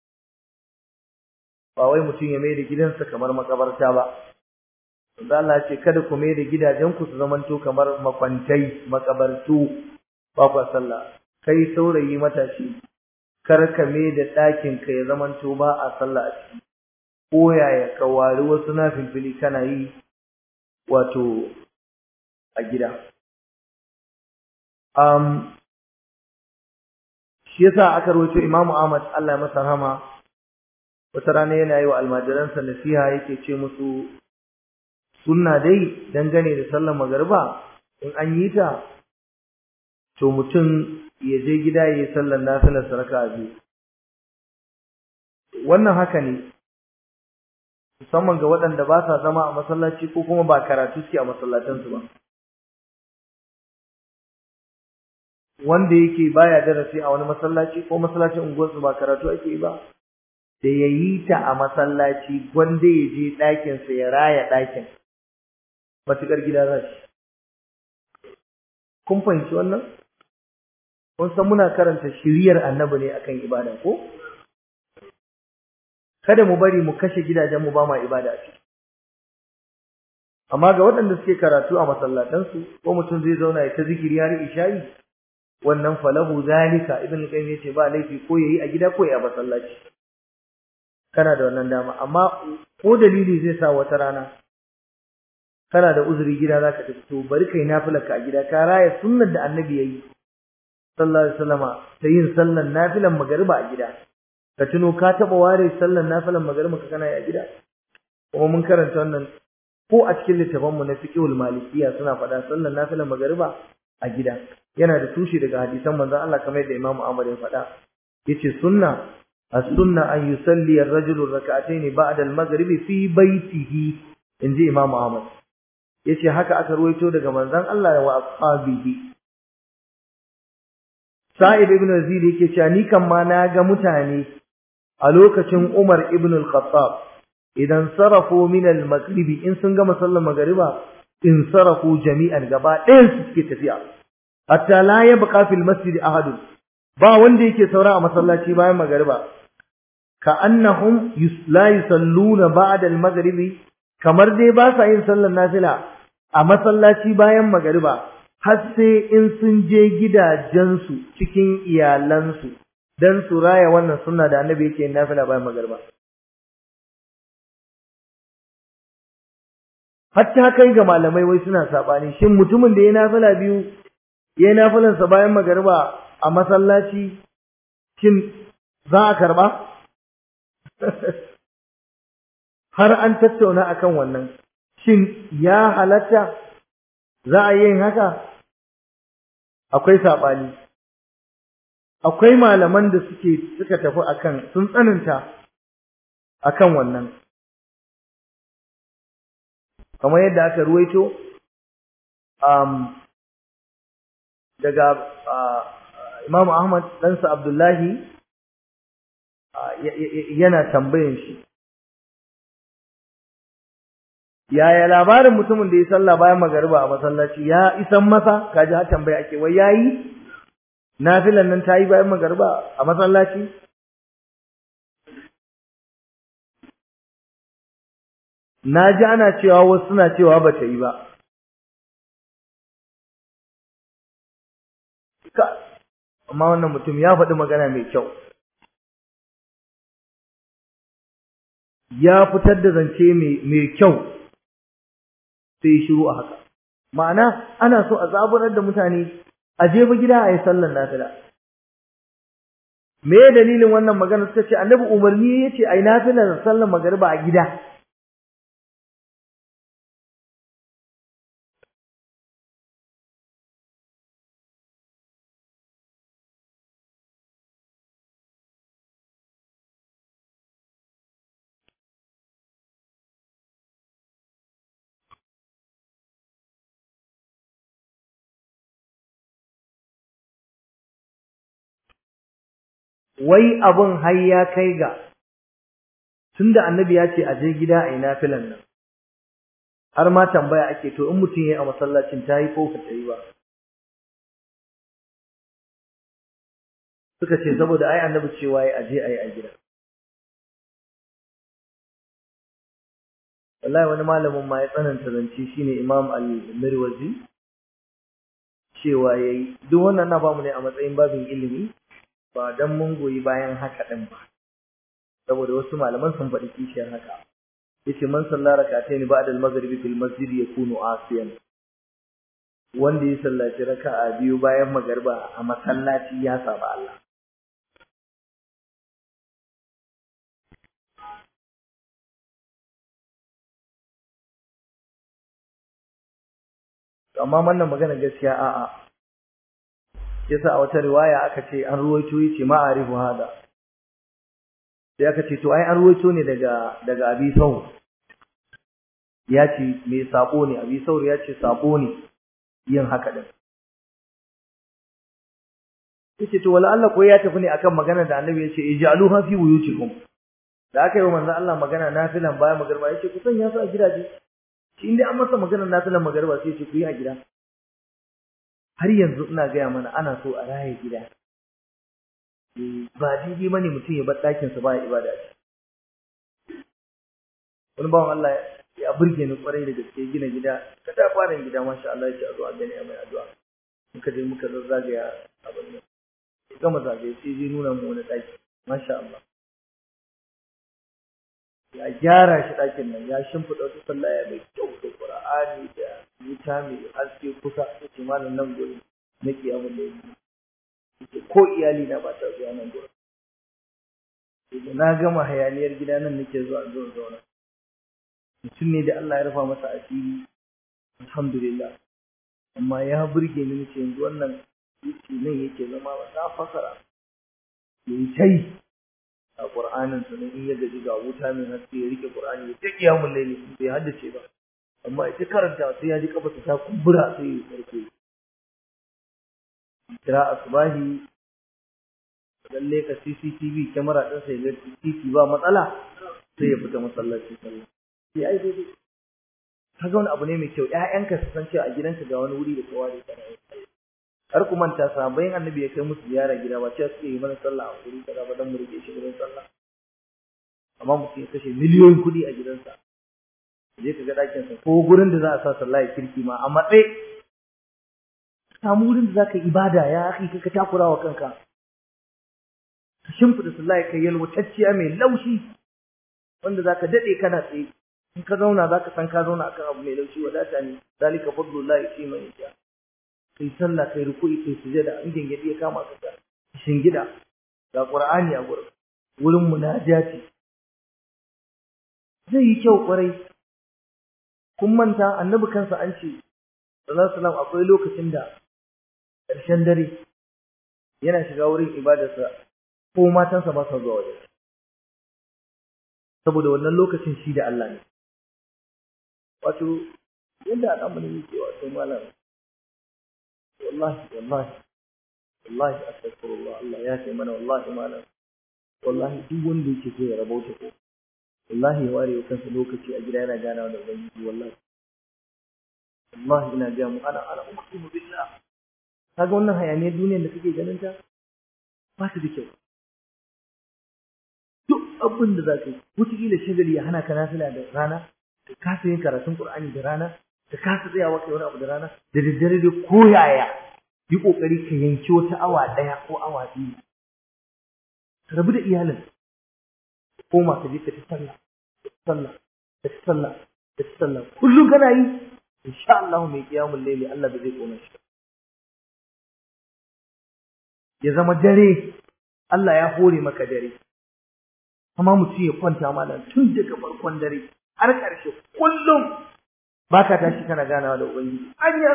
ba wai mutum ya mai da gidansa kamar makabarta ba Allah ce kada ku mai da gidajenku su zamanto kamar makwantai makabartu ba ku sallah kai saurayi matashi kar ka mai da ɗakin ka ya zamanto ba a sallah a ciki ko yaya ka wari wasu nafilfili kana yi wato a gida um, shi yasa aka rawaito Imam Ahmad Allah ya masa rahama wata rana yana yi wa almajiransa nasiha yake ce musu sunna dai dangane da sallar magariba in an yi ta to mutum ya je gida ya yi sallar nafilar saraka biyu wannan haka ne musamman ga waɗanda ba sa zama a masallaci ko kuma ba karatu suke a masallatansu ba wanda yake baya darasi a wani masallaci ko masallacin unguwarsu ba karatu ake yi ba da ya yi ta a masallaci gwanda ya je ɗakinsa ya raya ɗakin matuƙar gida za shi kun fahimci wannan kun san muna karanta shiriyar annabi ne akan ibada ko kada mu bari mu kashe gidajen mu ba ma ibada a ciki amma ga waɗanda suke karatu a masallatansu ko mutum zai zauna ya ta zikiri har isha'i wannan falahu zalika ibn qayyim yace ba laifi ko yayi a gida ko yayi a masallaci kana da wannan dama amma ko dalili zai sa wata rana kana da uzuri gida zaka tafi to bari kai nafilarka a gida ka raya sunnar da annabi yayi sallallahu alaihi wasallama ta yin sallan nafilan magariba a gida ka tuno ka taba ware sallan nafilan magariba ka kana yi a gida kuma mun karanta wannan ko a cikin littafan mu na fiqhul malikiyya suna faɗa sallan nafilan magariba a gida yana da tushe daga hadisan manzon Allah kamar yadda Imam Ahmad ya faɗa yace sunna as-sunna an yusalli ar-rajulu rak'atayn ba'da al-maghribi fi baytihi inji Imam Ahmad yace haka aka ruwaito daga manzon Allah wa ashabihi Sa'id ibn Yazid yake cewa ni kan ma na ga mutane a lokacin Umar ibn al-Khattab idan sarafu min al-maghribi in sun gama sallar magriba in sarafu jami'an gaba ɗayan su suke tafiya hatta la yabqa fil masjid ahad ba wanda yake saura a masallaci bayan magriba ka annahum la yusalluna ba'da al-maghribi kamar dai ba sa yin sallar nafila a masallaci bayan magariba har sai in sun je gidajensu cikin iyalansu don su raya wannan sunna da annabi yake yin nafila bayan magariba hatta kai ga malamai wai suna sabani shin mutumin da ya nafila biyu ya nafilansa bayan magariba a masallaci shin za a karba har an tattauna akan wannan shin ya halatta za a yin haka akwai saɓani akwai malaman da suke suka tafi akan sun tsananta akan wannan kamar yadda aka ruwaito um, daga uh, Imam Ahmad ɗansa Abdullahi uh, yana tambayin shi yaya labarin mutumin da ya sallah bayan magariba a masallaci ya isan masa kaji har tambaya ake wai yayi nafilan nan tayi bayan magariba a masallaci na ji ana cewa wasu suna cewa ba ta yi ba amma wannan mutum ya faɗi magana mai kyau ya fitar da zance mai kyau sai shiru a haka ma'ana ana so a zaburar da mutane a je ba gida a yi sallar nafila me dalilin wannan magana suka ce annabi umarni ya ce a yi nafilar sallar magariba a gida wai abun har ya kai ga tunda annabi ya ce a je gida a yi nafilan nan har ma tambaya ake to in mutum ya yi a masallacin ta yi ko ba ta yi ba suka ce saboda ai annabi cewa ya aje a yi a gida wallahi wani malamin ma ya tsananta zance shine imam al-mirwazi cewa yayi duk wannan na bamu ne a matsayin babin ilimi ba dan mun goyi bayan haka din ba saboda wasu malaman sun faɗi kishiyar haka yace man sallara rak'atayn ba'da al-maghribi fil masjid yakunu asiyan wanda ya sallaci raka'a biyu bayan magariba a masallaci ya saba Allah amma wannan magana gaskiya a'a yasa a wata riwaya aka ce an ruwaito yace ma'arifu hada sai aka ce to ai an ruwaito ne daga daga Abi Saur ya ce me sabo ne Abi Saur ya ce sabo ne yin haka din yace to wala Allah ko ya tafi ne akan magana da Annabi yace ij'aluha fi buyutikum da aka yi wa manzo Allah magana nafilan bayan magarba yace ku sanya su a gidaje shi inda an masa magana nafilan magarba sai yace ku yi a gida har yanzu ina gaya mana ana so a raye gida ba daidai bane mutum ya bar ɗakinsa ba ya ibada ce wani bawan Allah ya burge ni kwarai da gaske gina gida ka da farin gida masha Allah ya ce a zo a gani a mai addu'a muka je muka zazzagaya abin nan gama zagaye sai zai nuna mu wani ɗaki masha Allah ya gyara shi ɗakin nan ya shimfiɗa wata sallaya mai kyau da Qur'ani da wuta mai haske kusa da ce malam nan gurin na kiyamun da yake ko iyali na ba ta zuwa nan gurin idan na gama hayaniyar gida nan nake zuwa zuwa zauna mutum ne da Allah ya rufa masa asiri alhamdulillah amma ya burge ni nace yanzu wannan yake nan yake zama ba ta fasara yayi tai a Qur'anin sa in ya gaji ga wuta mai haske ya rike Qur'ani ya ta kiyamul layli bai haddace ba amma ita karanta sai ya ji kafa ta kumbura sai ya farko kira asbahi lalle ka CCTV camera din sai ga CCTV ba matsala sai ya fita masallaci sallah sai ai dai kaga wani abu ne mai kyau ƴaƴanka su san cewa a gidanka ga wani wuri da kowa da kana har ku manta sahabbain annabi ya kai musu ziyara gida ba cewa suke yi mana sallah a wuri kaza ba dan mu rike shi gurin sallah amma mutum ya kashe miliyoyin kuɗi a gidansa je ka ga ɗakin sa ko gurin da za a sa sallah ya kirki ma a matsayi samu wurin da zaka ibada ya akhi ka takura wa kanka ka shimfida sallah kai yalwatacciya mai laushi wanda zaka dade kana tsaye in ka zauna zaka san ka zauna akan abu mai laushi wadata ne zalika fadlullahi yuti man yasha kai sallah kai ruku'i kai sujada in gingedi ya kama ka shingida ga qur'ani a gurin wurin munajati zai yi kyau kwarai kun manta annabi kansa an ce sallallahu alaihi wasallam akwai lokacin da ƙarshen dare yana shiga wurin ibadarsa ko matansa ba sa zuwa wajen saboda wannan lokacin shi da Allah ne wato yadda al'amari yake wato malam wallahi wallahi wallahi astaghfirullah Allah ya ce mana wallahi malam wallahi duk wanda yake so ya rabauta ko wallahi ya ware kansa lokaci a gida yana ganawa da ubangiji wallahi wallahi ina ga mu ana ana uqsimu billah kaga wannan hayaniyar duniyar da kake ganin ta ba ta da kyau duk abin da zaka yi wataƙila shagali ya hana ka nafila da rana ka kasa yin karatun qur'ani da rana ka kasa tsayawa kai wani abu da rana da daddare da koyaya yi kokari ka yanki wata awa ɗaya ko awa biyu ka rabu da iyalin koma ka je ka ci sallah ka ci sallah ka ci sallah ka ci sallah kullum kana yi insha Allah mai kiyamul layli Allah ba zai kona shi ya zama dare Allah ya hore maka dare amma mutum ya kwanta malam tun daga farkon dare har ƙarshe kullum baka tashi kana ganawa da ubangiji anya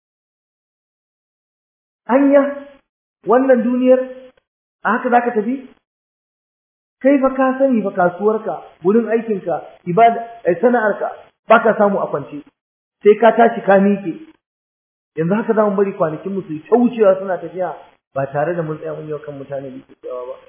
anya wannan duniyar a haka zaka tafi kai fa ka sani fa kasuwarka wurin aikinka ibada sana'arka baka samu a kwance sai ka tashi ka miƙe yanzu haka za mu bari kwanakin mu su ta wucewa suna tafiya ba tare da mun tsaya mun yi kan mutane da tsayawa ba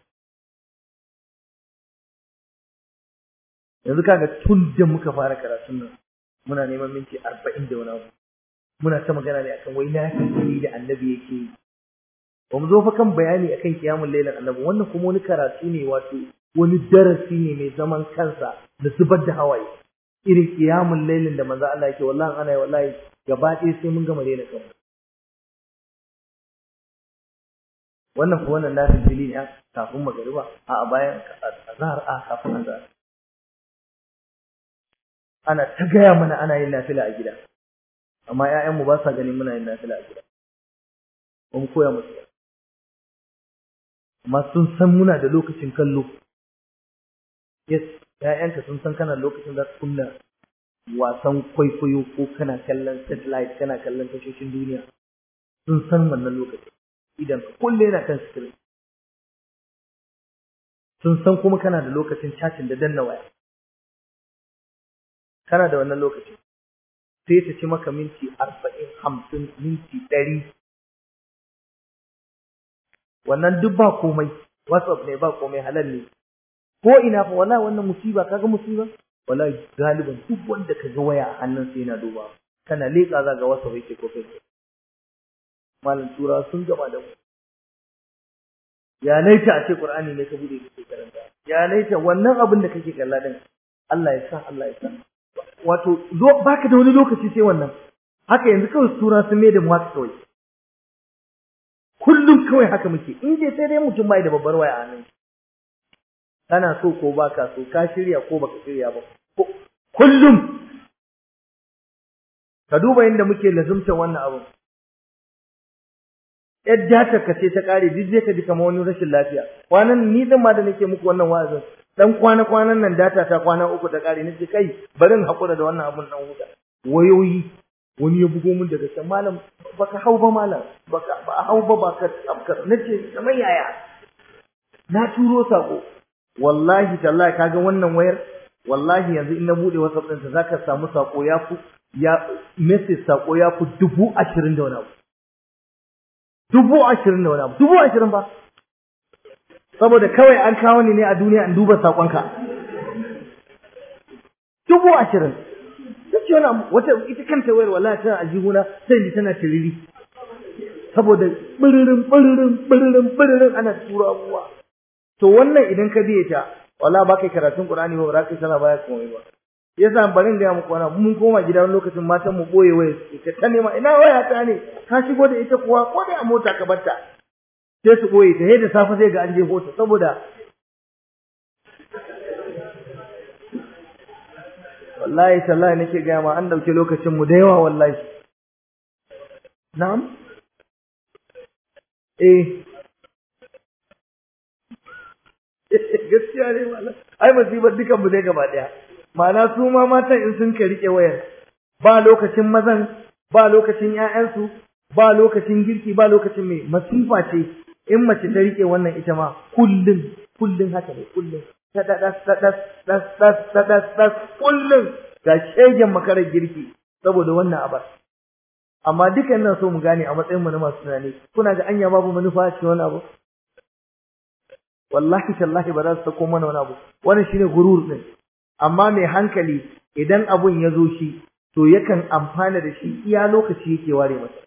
yanzu kaga tun da muka fara karatun nan muna neman minti arba'in da wani abu muna ta magana ne akan wai na da annabi yake yi ba mu zo fa kan bayani akan kiyamun lailan annabi wannan kuma wani karatu ne wato wani darasi ne mai zaman kansa da zubar da hawaye irin kiyamun lailin da manzo Allah yake wallahi ana yi wallahi gaba ɗaya sai mun gama daina kanmu wannan ko wannan nafil fili ne kafin magariba a bayan azhar a kafin azhar ana ta gaya mana ana yin nafila a gida amma ƴaƴanmu ba sa ganin muna yin nafila a gida ba mu koya musu amma sun san muna da lokacin kallo yes ƴaƴanka sun san kana lokacin za su kunna wasan kwaikwayo ko kana kallon satellite kana kallon tashoshin duniya sun san wannan lokacin idan ka kulle yana kan screen sun san kuma kana da lokacin chatting da danna waya kana da wannan lokacin sai ta ci maka minti arba'in hamsin minti ɗari wannan duk ba komai whatsapp ne ba komai halal ne ko ina fa wallahi wannan musiba kaga musiba wallahi galiban duk wanda kaga waya a hannun sa yana duba kana leƙa za ga whatsapp yake ko facebook malam tura sun gama da mu ya laita a ce qur'ani ne ka bude kake karanta ya laita wannan abin da kake kalla din Allah ya sa Allah ya sa wato baka da wani lokaci sai wannan haka yanzu kawai tura sun mai da mu haka kawai kullum kawai haka muke in dai sai dai mutum bai da babbar waya a nan kana so ko baka so ka shirya ko baka shirya ba kullum ka duba inda muke lazumta wannan abu yadda ka ce ta kare duk zai ka ji kamar wani rashin lafiya kwanan ni din ma da nake muku wannan wa'azin dan kwana kwanan nan data ta kwana uku ta kare nace kai bari in hakura da wannan abun dan huta wayoyi wani ya bugo min daga can malam baka hau ba malam baka ba hau ba baka tsabka nace kamar yaya na turo sako wallahi tallahi kaga wannan wayar wallahi yanzu in na bude WhatsApp din ta zaka samu sako ya ku ya message sako ya ku dubu ashirin da wani abu dubu ashirin da wani abu dubu ashirin ba saboda kawai an kawo ni ne a duniya in duba sakonka dubu ashirin duk ce wani wata ita kanta wayar wallahi tana aljihuna sai ji tana tiriri saboda biririn biririn biririn biririn ana tura abubuwa to wannan idan ka biye ta wallahi ba kai karatun qur'ani ba ba kai sana baya komai ba yasa barin ga muku wannan mun koma gida wani lokacin matan mu boye waya ita ta nema ina waya ta ne ka shigo da ita kuwa ko da a mota ka barta sai su boye ta da safe sai ga an je hota saboda wallahi tallahi nake ga ma an dauke lokacin mu da yawa wallahi na'am eh gaskiya ne mallam ai musibar dukan mu ne gaba daya ma'ana su ma matan in sun ka rike wayar ba lokacin mazan ba lokacin ƴaƴansu ba lokacin girki ba lokacin mai masifa ce in mace ta rike wannan ita ma kullun kullun haka ne kullun tadas tadas tadas tadas tadas tadas kullun ga shegen makarar girki saboda wannan abar amma dukan nan so mu gane a matsayin mu na masu tunani kuna ga anya babu manufa a cikin wani abu wallahi tallahi ba za su sako mana wani abu wannan shine gurur din amma mai hankali idan abun ya zo shi to yakan amfana da shi iya lokaci yake ware masa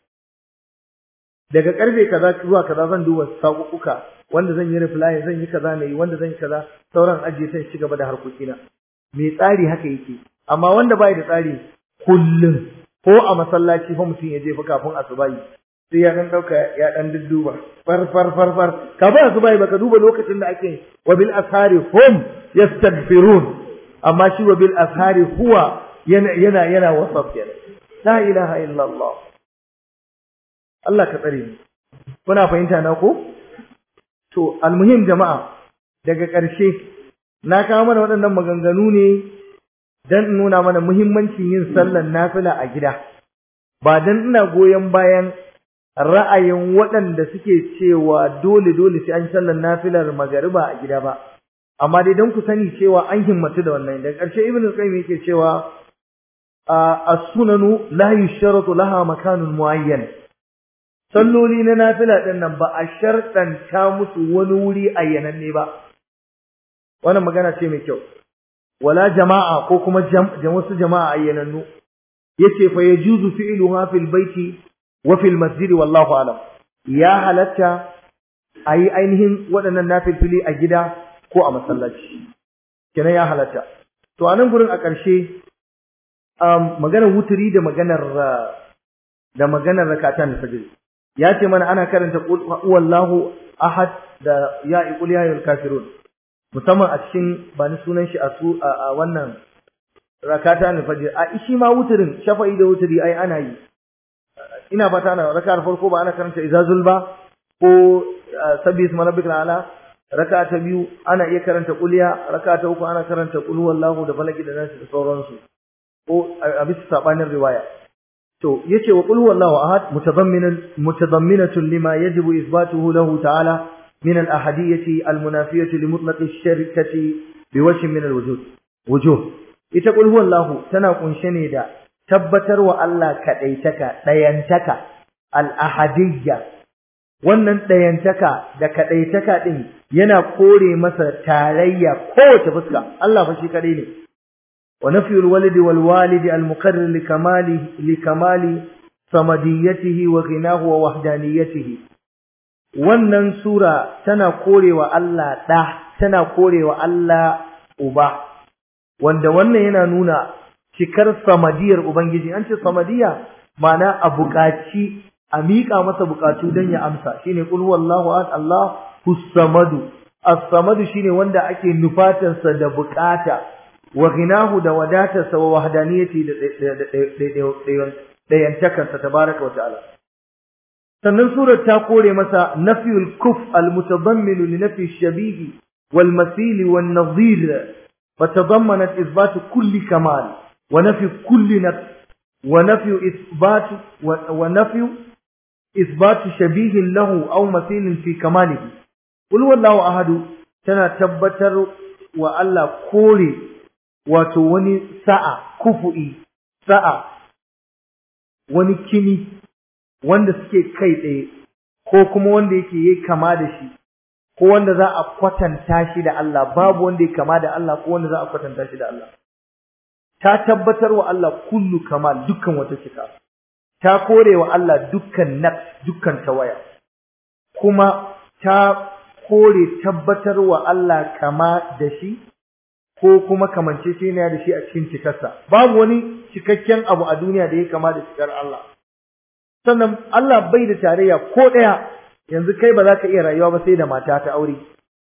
daga karfe kaza zuwa kaza zan duba sakukuka wanda zan yi reply zan yi kaza ne wanda zan yi kaza sauran ajiye sai ci gaba da harkokina mai tsari haka yake amma wanda bai da tsari kullum ko a masallaci fa mutum ya je fa kafin asubahi sai ya dan dauka ya dan dudduba far far far far kafin asubahi baka duba lokacin da ake wa bil ashari hum yastaghfirun amma shi wa bil ashari huwa yana yana yana wasaf kenan la ilaha illa Allah Allah ka tsare ni kuna fahimta na ko to almuhim jama'a daga ƙarshe na kawo mana waɗannan maganganu ne dan in nuna mana muhimmancin yin sallar nafila a gida ba dan ina goyon bayan ra'ayin waɗanda suke cewa dole dole sai an sallar nafilar magariba a gida ba amma dai don ku sani cewa an himmatu da wannan daga ƙarshe ibnu qayyim yake cewa as-sunanu la yusharatu laha makanun muayyan salloli na nafila din nan ba a shartanta musu wani wuri ayyananne ba wannan magana ce mai kyau wala jama'a ko kuma wasu jama'a ayyanannu yace fa yajuzu fi'luha fil baiti wa fil masjid wallahu alam ya halatta ayi ainihin waɗannan nafilfili a gida ko a masallaci kenan ya halatta to a nan gurin a ƙarshe um, maganar wuturi da maganar da maganar rakatan fajr ya ce mana ana karanta qul huwallahu ahad da ya qul ya ayyuhal kafirun musamman a cikin ba ni sunan shi a su a wannan rakatan fajr a shi ma wuturin shafa'i da wuturi ai ana yi ina fata ana raka'ar farko ba ana karanta izazul ba ko sabbi isma rabbikal ala raka ta biyu ana iya karanta kuliya raka ta uku ana karanta qul huwallahu da falaki da nasu da sauransu ko a bisa sabanin riwaya to yace wa qul huwallahu ahad mutadamminan mutadamminatun lima yajibu ithbatuhu lahu ta'ala min al-ahadiyyati al-munafiyati li mutlaq ash-sharikati biwajhin min al-wujud wujuh ita qul huwallahu tana kunshe ne da tabbatar wa Allah kadaitaka dayantaka al-ahadiyya wannan ɗayantaka da kaɗaitaka ɗin yana kore masa tarayya kowace fuska Allah fa shi kaɗai ne wa nafiyul walidi wal walidi al muqarrir li kamali li kamali samadiyatihi wa ghinahu wa wahdaniyatihi wannan sura tana korewa Allah da tana korewa Allah uba wanda wannan yana nuna cikar samadiyar ubangiji an ce samadiya ma'ana a buƙaci a miƙa masa buƙatu don ya amsa shine qul huwallahu ahad Allahu samadu as-samadu shine wanda ake nufatarsa da buƙata wa ghinahu da wadatarsa wa wahdaniyati da dayantakarsa tabaraka wa ta'ala sannan surar ta kore masa nafyul kuf al-mutadammin li nafyi ash-shabih wal masil wan nadhir fatadammanat ithbat kulli kamal wa nafy kulli nafs wa nafy ithbat wa nafy ithbat shabih lahu aw masil fi kamalihi qul wallahu ahad tana tabbatar wa Allah kore wato wani sa'a kufu'i sa'a wani kini wanda suke kai tsaye ko kuma wanda yake yi kama da shi ko wanda za a kwatanta shi da Allah babu wanda ya kama da Allah ko wanda za a kwatanta shi da Allah ta tabbatar wa Allah kullu kamal dukkan wata cika ta kore wa Allah dukkan nafs dukkan tawaya kuma ta kore tabbatar wa Allah kama da shi ko kuma kamance shi ne da shi a cikin cikarsa babu wani cikakken abu a duniya da ya kama da cikar Allah sannan Allah bai da tarayya ko ɗaya yanzu kai ba za ka iya rayuwa ba sai da mata ta aure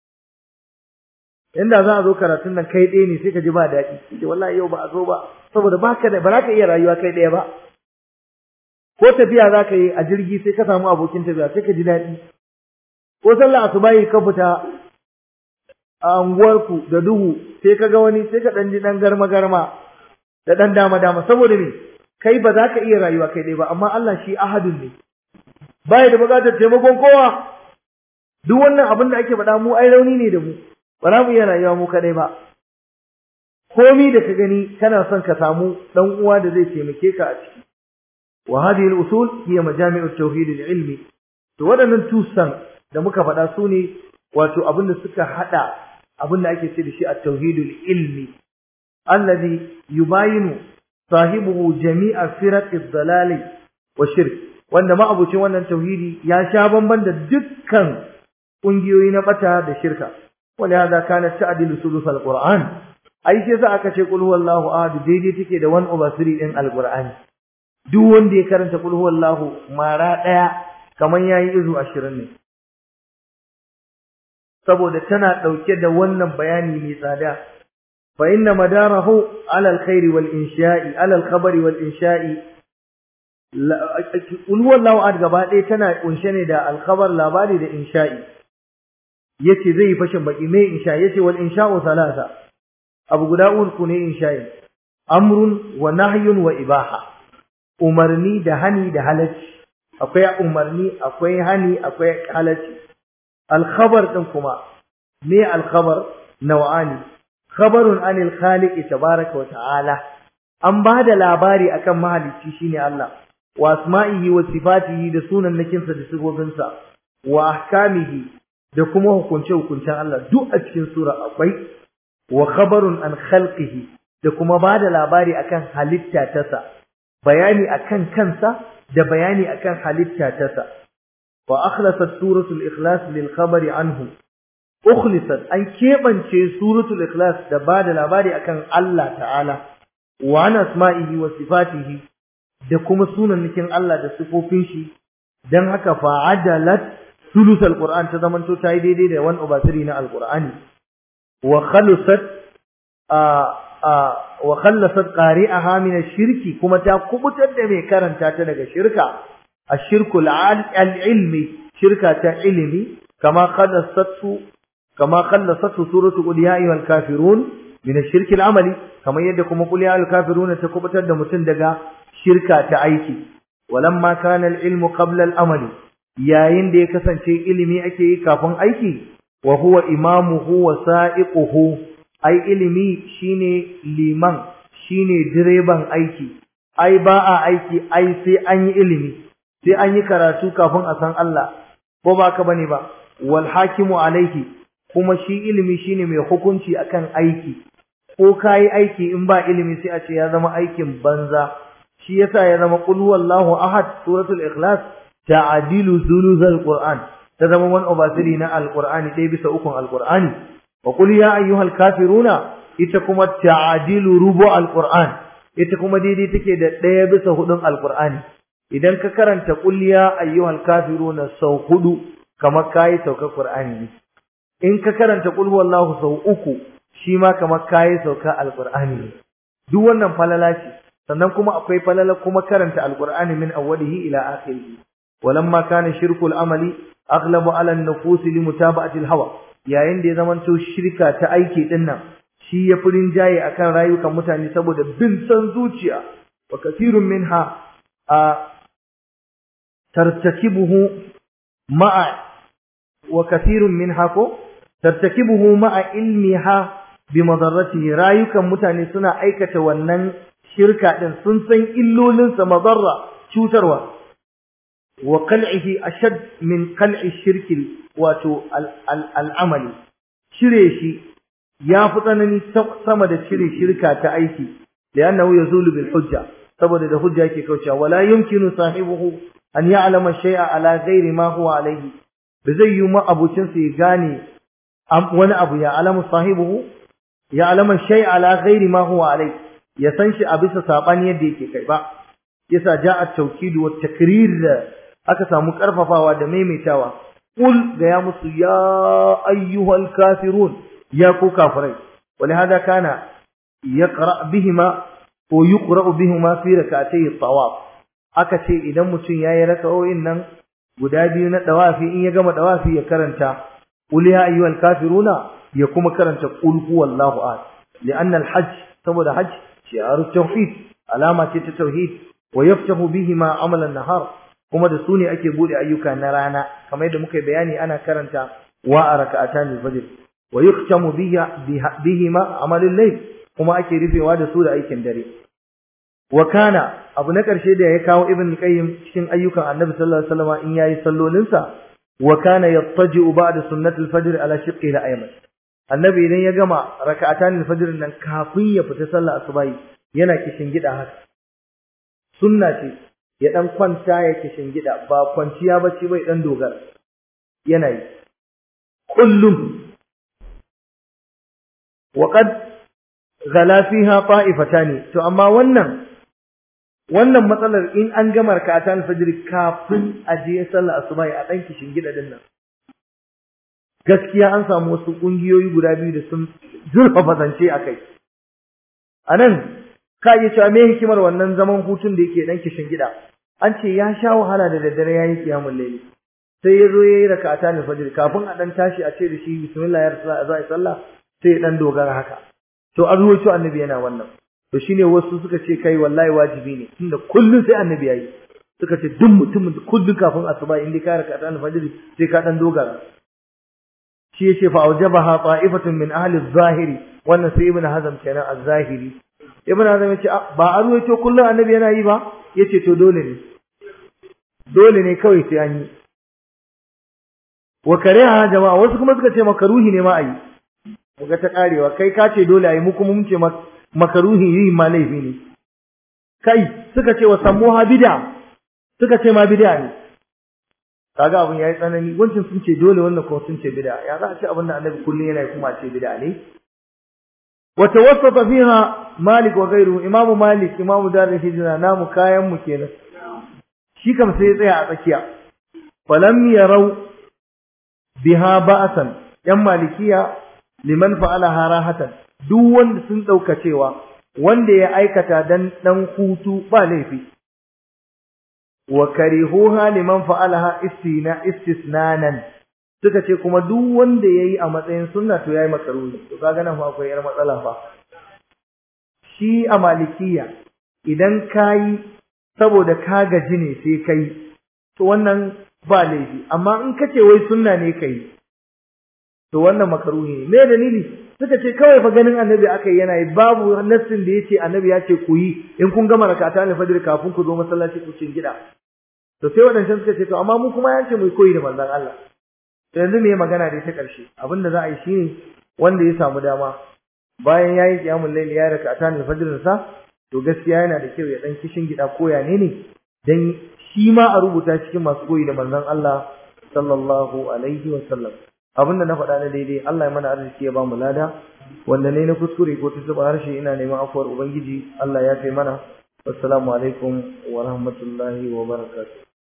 inda za a zo karatun nan kai ɗaya ne sai ka ji ba daɗi ce wallahi yau ba a zo ba saboda ba ka da ba za ka iya rayuwa kai ɗaya ba ko tafiya za ka yi a jirgi sai ka samu abokin tafiya sai ka ji daɗi ko sallah asubahi ka fita a unguwarku da duhu sai ka ga wani sai ka ɗan ji ɗan garma garma da ɗan dama dama saboda me kai ba za ka iya rayuwa kai ɗaya ba amma Allah shi ahadun ne baya da buƙatar taimakon kowa duk wannan abin da ake faɗa mu ai rauni ne da mu ba za mu iya rayuwa mu kaɗai ba komi da ka gani kana son ka samu ɗan uwa da zai taimake ka a ciki wa hadhihi al-usul hiya majami'u at-tauhid al-ilmi to waɗannan tusan da muka faɗa su ne wato abin da suka haɗa abin da ake ce da shi at-tauhid al-ilmi alladhi yubayinu sahibuhu jami'a firaq ad-dalal wa shirk wanda ma'abucin wannan tauhidi ya sha bamban da dukkan kungiyoyi na bata da shirka wala hada kana ta'dilu sulus al-qur'an ai sai sa aka ce qul huwallahu ahad daidai take da 1 over 3 din al-qur'ani duk wanda ya karanta qul huwallahu mara daya kaman yayi izu 20 ne saboda tana dauke da wannan bayani mai tsada fa inna madarahu ala alkhairi wal insha'i ala alkhabari wal insha'i qul huwallahu ahad gaba ɗaya tana kunshe ne da alkhabar labari da insha'i yace zai fashin baki me insha'i yace wal insha'u thalatha abu guda uku ne insha'i amrun wa nahyun wa ibaha umarni da hani da halacci akwai umarni akwai hani akwai halacci alkhabar din kuma me alkhabar naw'ani khabarun anil khaliq tabaaraka wa ta'ala an bada labari akan mahalicci shine Allah wa asma'ihi wa sifatihi da sunan nakinsa da sifofinsa wa ahkamihi da kuma hukunce hukuncen Allah duk a cikin sura akwai wa khabarun an khalqihi da kuma bada labari akan halitta tasa bayani akan kansa da bayani akan halitta tasa wa akhlasat suratul ikhlas lil khabari anhu ukhlisat an kebance suratul ikhlas da bada labari akan Allah ta'ala wa an asma'ihi wa sifatihi da kuma sunannikin Allah da sifofin shi dan haka fa'adalat sulusul qur'an ta zamanto ta yi daidai da wani ubasiri na alqur'ani wa khalasat wa khallasat qari'aha min ash-shirki kuma ta kubutar da mai karanta ta daga shirka ash-shirku al-ilmi shirka ta ilimi kama khallasatu kama khallasatu suratu qul ya ayyuhal kafirun min ash-shirki al-amali kamar yadda kuma qul ya ayyuhal kafirun ta kubutar da mutum daga shirka ta aiki walamma kana al-ilmu qabla al-amali yayin da ya kasance ilimi ake yi kafin aiki wa huwa imamuhu wa sa'iquhu ai ilimi shine liman shine direban aiki ai ba a aiki ai sai an yi ilimi sai an yi karatu kafin a san Allah ko ba ka bane ba wal hakimu alaihi kuma shi ilimi shine mai hukunci akan aiki ko kai aiki in ba ilimi sai a ce ya zama aikin banza shi yasa ya zama qul huwallahu ahad suratul ikhlas ta'dilu thuluthal qur'an ta zama one over three na alqur'ani dai bisa ukun alqur'ani wa qul ya ayyuhal kafiruna ita kuma ta'dilu rubu alqur'an ita kuma daidai take da ɗaya bisa hudun alqur'ani idan ka karanta qul ya ayyuhal kafiruna sau hudu kamar kai saukar qur'ani ne in ka karanta qul huwallahu sau uku shi ma kamar kai sauka alqur'ani ne duk wannan falala ce sannan kuma akwai falala kuma karanta alqur'ani min awwalihi ila akhirih walamma kana shirkul amali aghlabu ala an-nufus li mutaba'ati al-hawa yayin da ya zamanto shirka ta aiki din nan shi ya furin jaye akan rayukan mutane saboda bin san zuciya wa kathirun minha a tartakibuhu ma'a wa kathirun minha ko tartakibuhu ma'a ilmiha bi madarratihi rayukan mutane suna aikata wannan shirka din sun san illolinsa madarra cutarwa wa qal'ihi ashad min qal'i shirki wato al'amali cire shi ya fi tsanani sama da cire shirka ta aiki li'annahu yazulu bil hujja saboda da hujja yake kaucewa wala yumkinu sahibuhu an ya'lama shay'a ala ghairi ma huwa alayhi ba zai yi ma abucin sa ya gane wani abu ya alamu sahibuhu ya alama shay'a ala ghairi ma huwa alayhi ya san shi a bisa sabani yadda yake kai ba yasa ja'a tawkid wa takrir aka samu karfafawa da maimaitawa qul ga ya musu ya ayyuhal kafirun ya ku kafirai ولهذا كان يقرأ بهما ويقرأ بهما في ركعتي الطواف aka ce idan mutum yayi raka'o'in nan guda biyu na dawafi in ya gama dawafi ya karanta qul ya ayyuhal kafiruna ya kuma karanta qul huwallahu ahad li'anna al-hajj saboda hajj shi'aru tauhid alama ce ta tauhid wa yaftahu bihima amal an-nahar kuma da su ne ake bude ayyuka na rana kamar yadda muka bayani ana karanta wa raka'atan al-fajr wa yuktamu bihima amal al-layl kuma ake rufewa da su da aikin dare wa kana abu na karshe da ya kawo ibn qayyim cikin ayyukan annabi sallallahu alaihi wasallam in yayi sallolinsa wa kana yattaji'u ba'da sunnatul fajr ala shiqqihi al-ayman annabi idan ya gama raka'atan al-fajr nan kafin ya fita sallar asubahi yana kishin gida haka sunna ce ya dan kwanta ya kishin gida ba kwanciya bace bai dan dogara yana yi kullum wa qad ghala fiha ta'ifatani to amma wannan wannan matsalar in an gama rak'atan fajr kafin a je sallar asuba a dan kishin gida din nan gaskiya an samu wasu kungiyoyi guda biyu da sun zurfafa zance akai anan ka iya cewa me hikimar wannan zaman hutun da yake dan kishin gida an ce ya sha wahala da daddare yayi kiyamul layli sai ya zo yayi rak'atan fajr kafin a dan tashi a ce da shi bismillah ya rasul za a sallah sai ya dan dogara haka to an ruwaito annabi yana wannan to shine wasu suka ce kai wallahi wajibi ne tunda kullun sai annabi yayi suka ce duk mutumin da kullun kafin asuba in dai ka raka dan fajr sai ka dan dogara shi yace fa aujabaha ta'ifatun min ahli az-zahiri wannan sai ibn hazm kenan az-zahiri ibn hazm yace ba a ruwaito kullun annabi yana yi ba yace to dole ne dole ne kawai sai an yi wa kariha jama'a wasu kuma suka ce makaruhi ne ma a yi muga ta karewa kai ka ce dole a yi mu kuma mun ce makaruhi yi ma laifi ne kai suka ce wa sammuha bid'a suka ce ma bid'a ne kaga abun yayi tsanani wancan sun ce dole wannan kuma sun ce bid'a ya za a ce abin da annabi kullun yana kuma ce bid'a ne wa tawassata fiha malik wa ghayruhu imamu malik imamu darul hijra namu kayan mu kenan shi kam sai ya tsaya a tsakiya falam yarau biha ba'san yan malikiya liman fa'alaha rahatan duk wanda sun dauka cewa wanda ya aikata dan dan hutu ba laifi wa karihuha liman fa'alaha istina istisnanan suka ce kuma duk wanda yayi a matsayin sunna to yayi makaruhi to kaga nan fa akwai yar matsala fa shi a malikiya idan kai saboda ka gaji ne sai kai to wannan ba laifi amma in kace wai sunna ne kai to wannan makaruhi ne me dalili suka ce kawai fa ganin annabi aka yana yi babu nassin da yace annabi ya ce ku yi in kun gama rakata ne fajr kafin ku zo masallaci ku cin gida to sai wadancan suka ce to amma mu kuma ya ce mu koyi da manzon Allah to yanzu me magana da ta karshe abinda za a yi shine wanda ya samu dama bayan yayi qiyamul layl ya rakata ne fajr sa to gaskiya yana da kyau ya dan kishin gida ko ya ne ne dan shi ma a rubuta cikin masu koyi da manzon Allah sallallahu alaihi wa sallam abinda na faɗa na daidai Allah ya mana arziki ya ba mu lada wanda ne na kuskure ko ta zuba harshe ina neman afuwar ubangiji Allah ya kai mana assalamu alaikum wa rahmatullahi wa barakatuh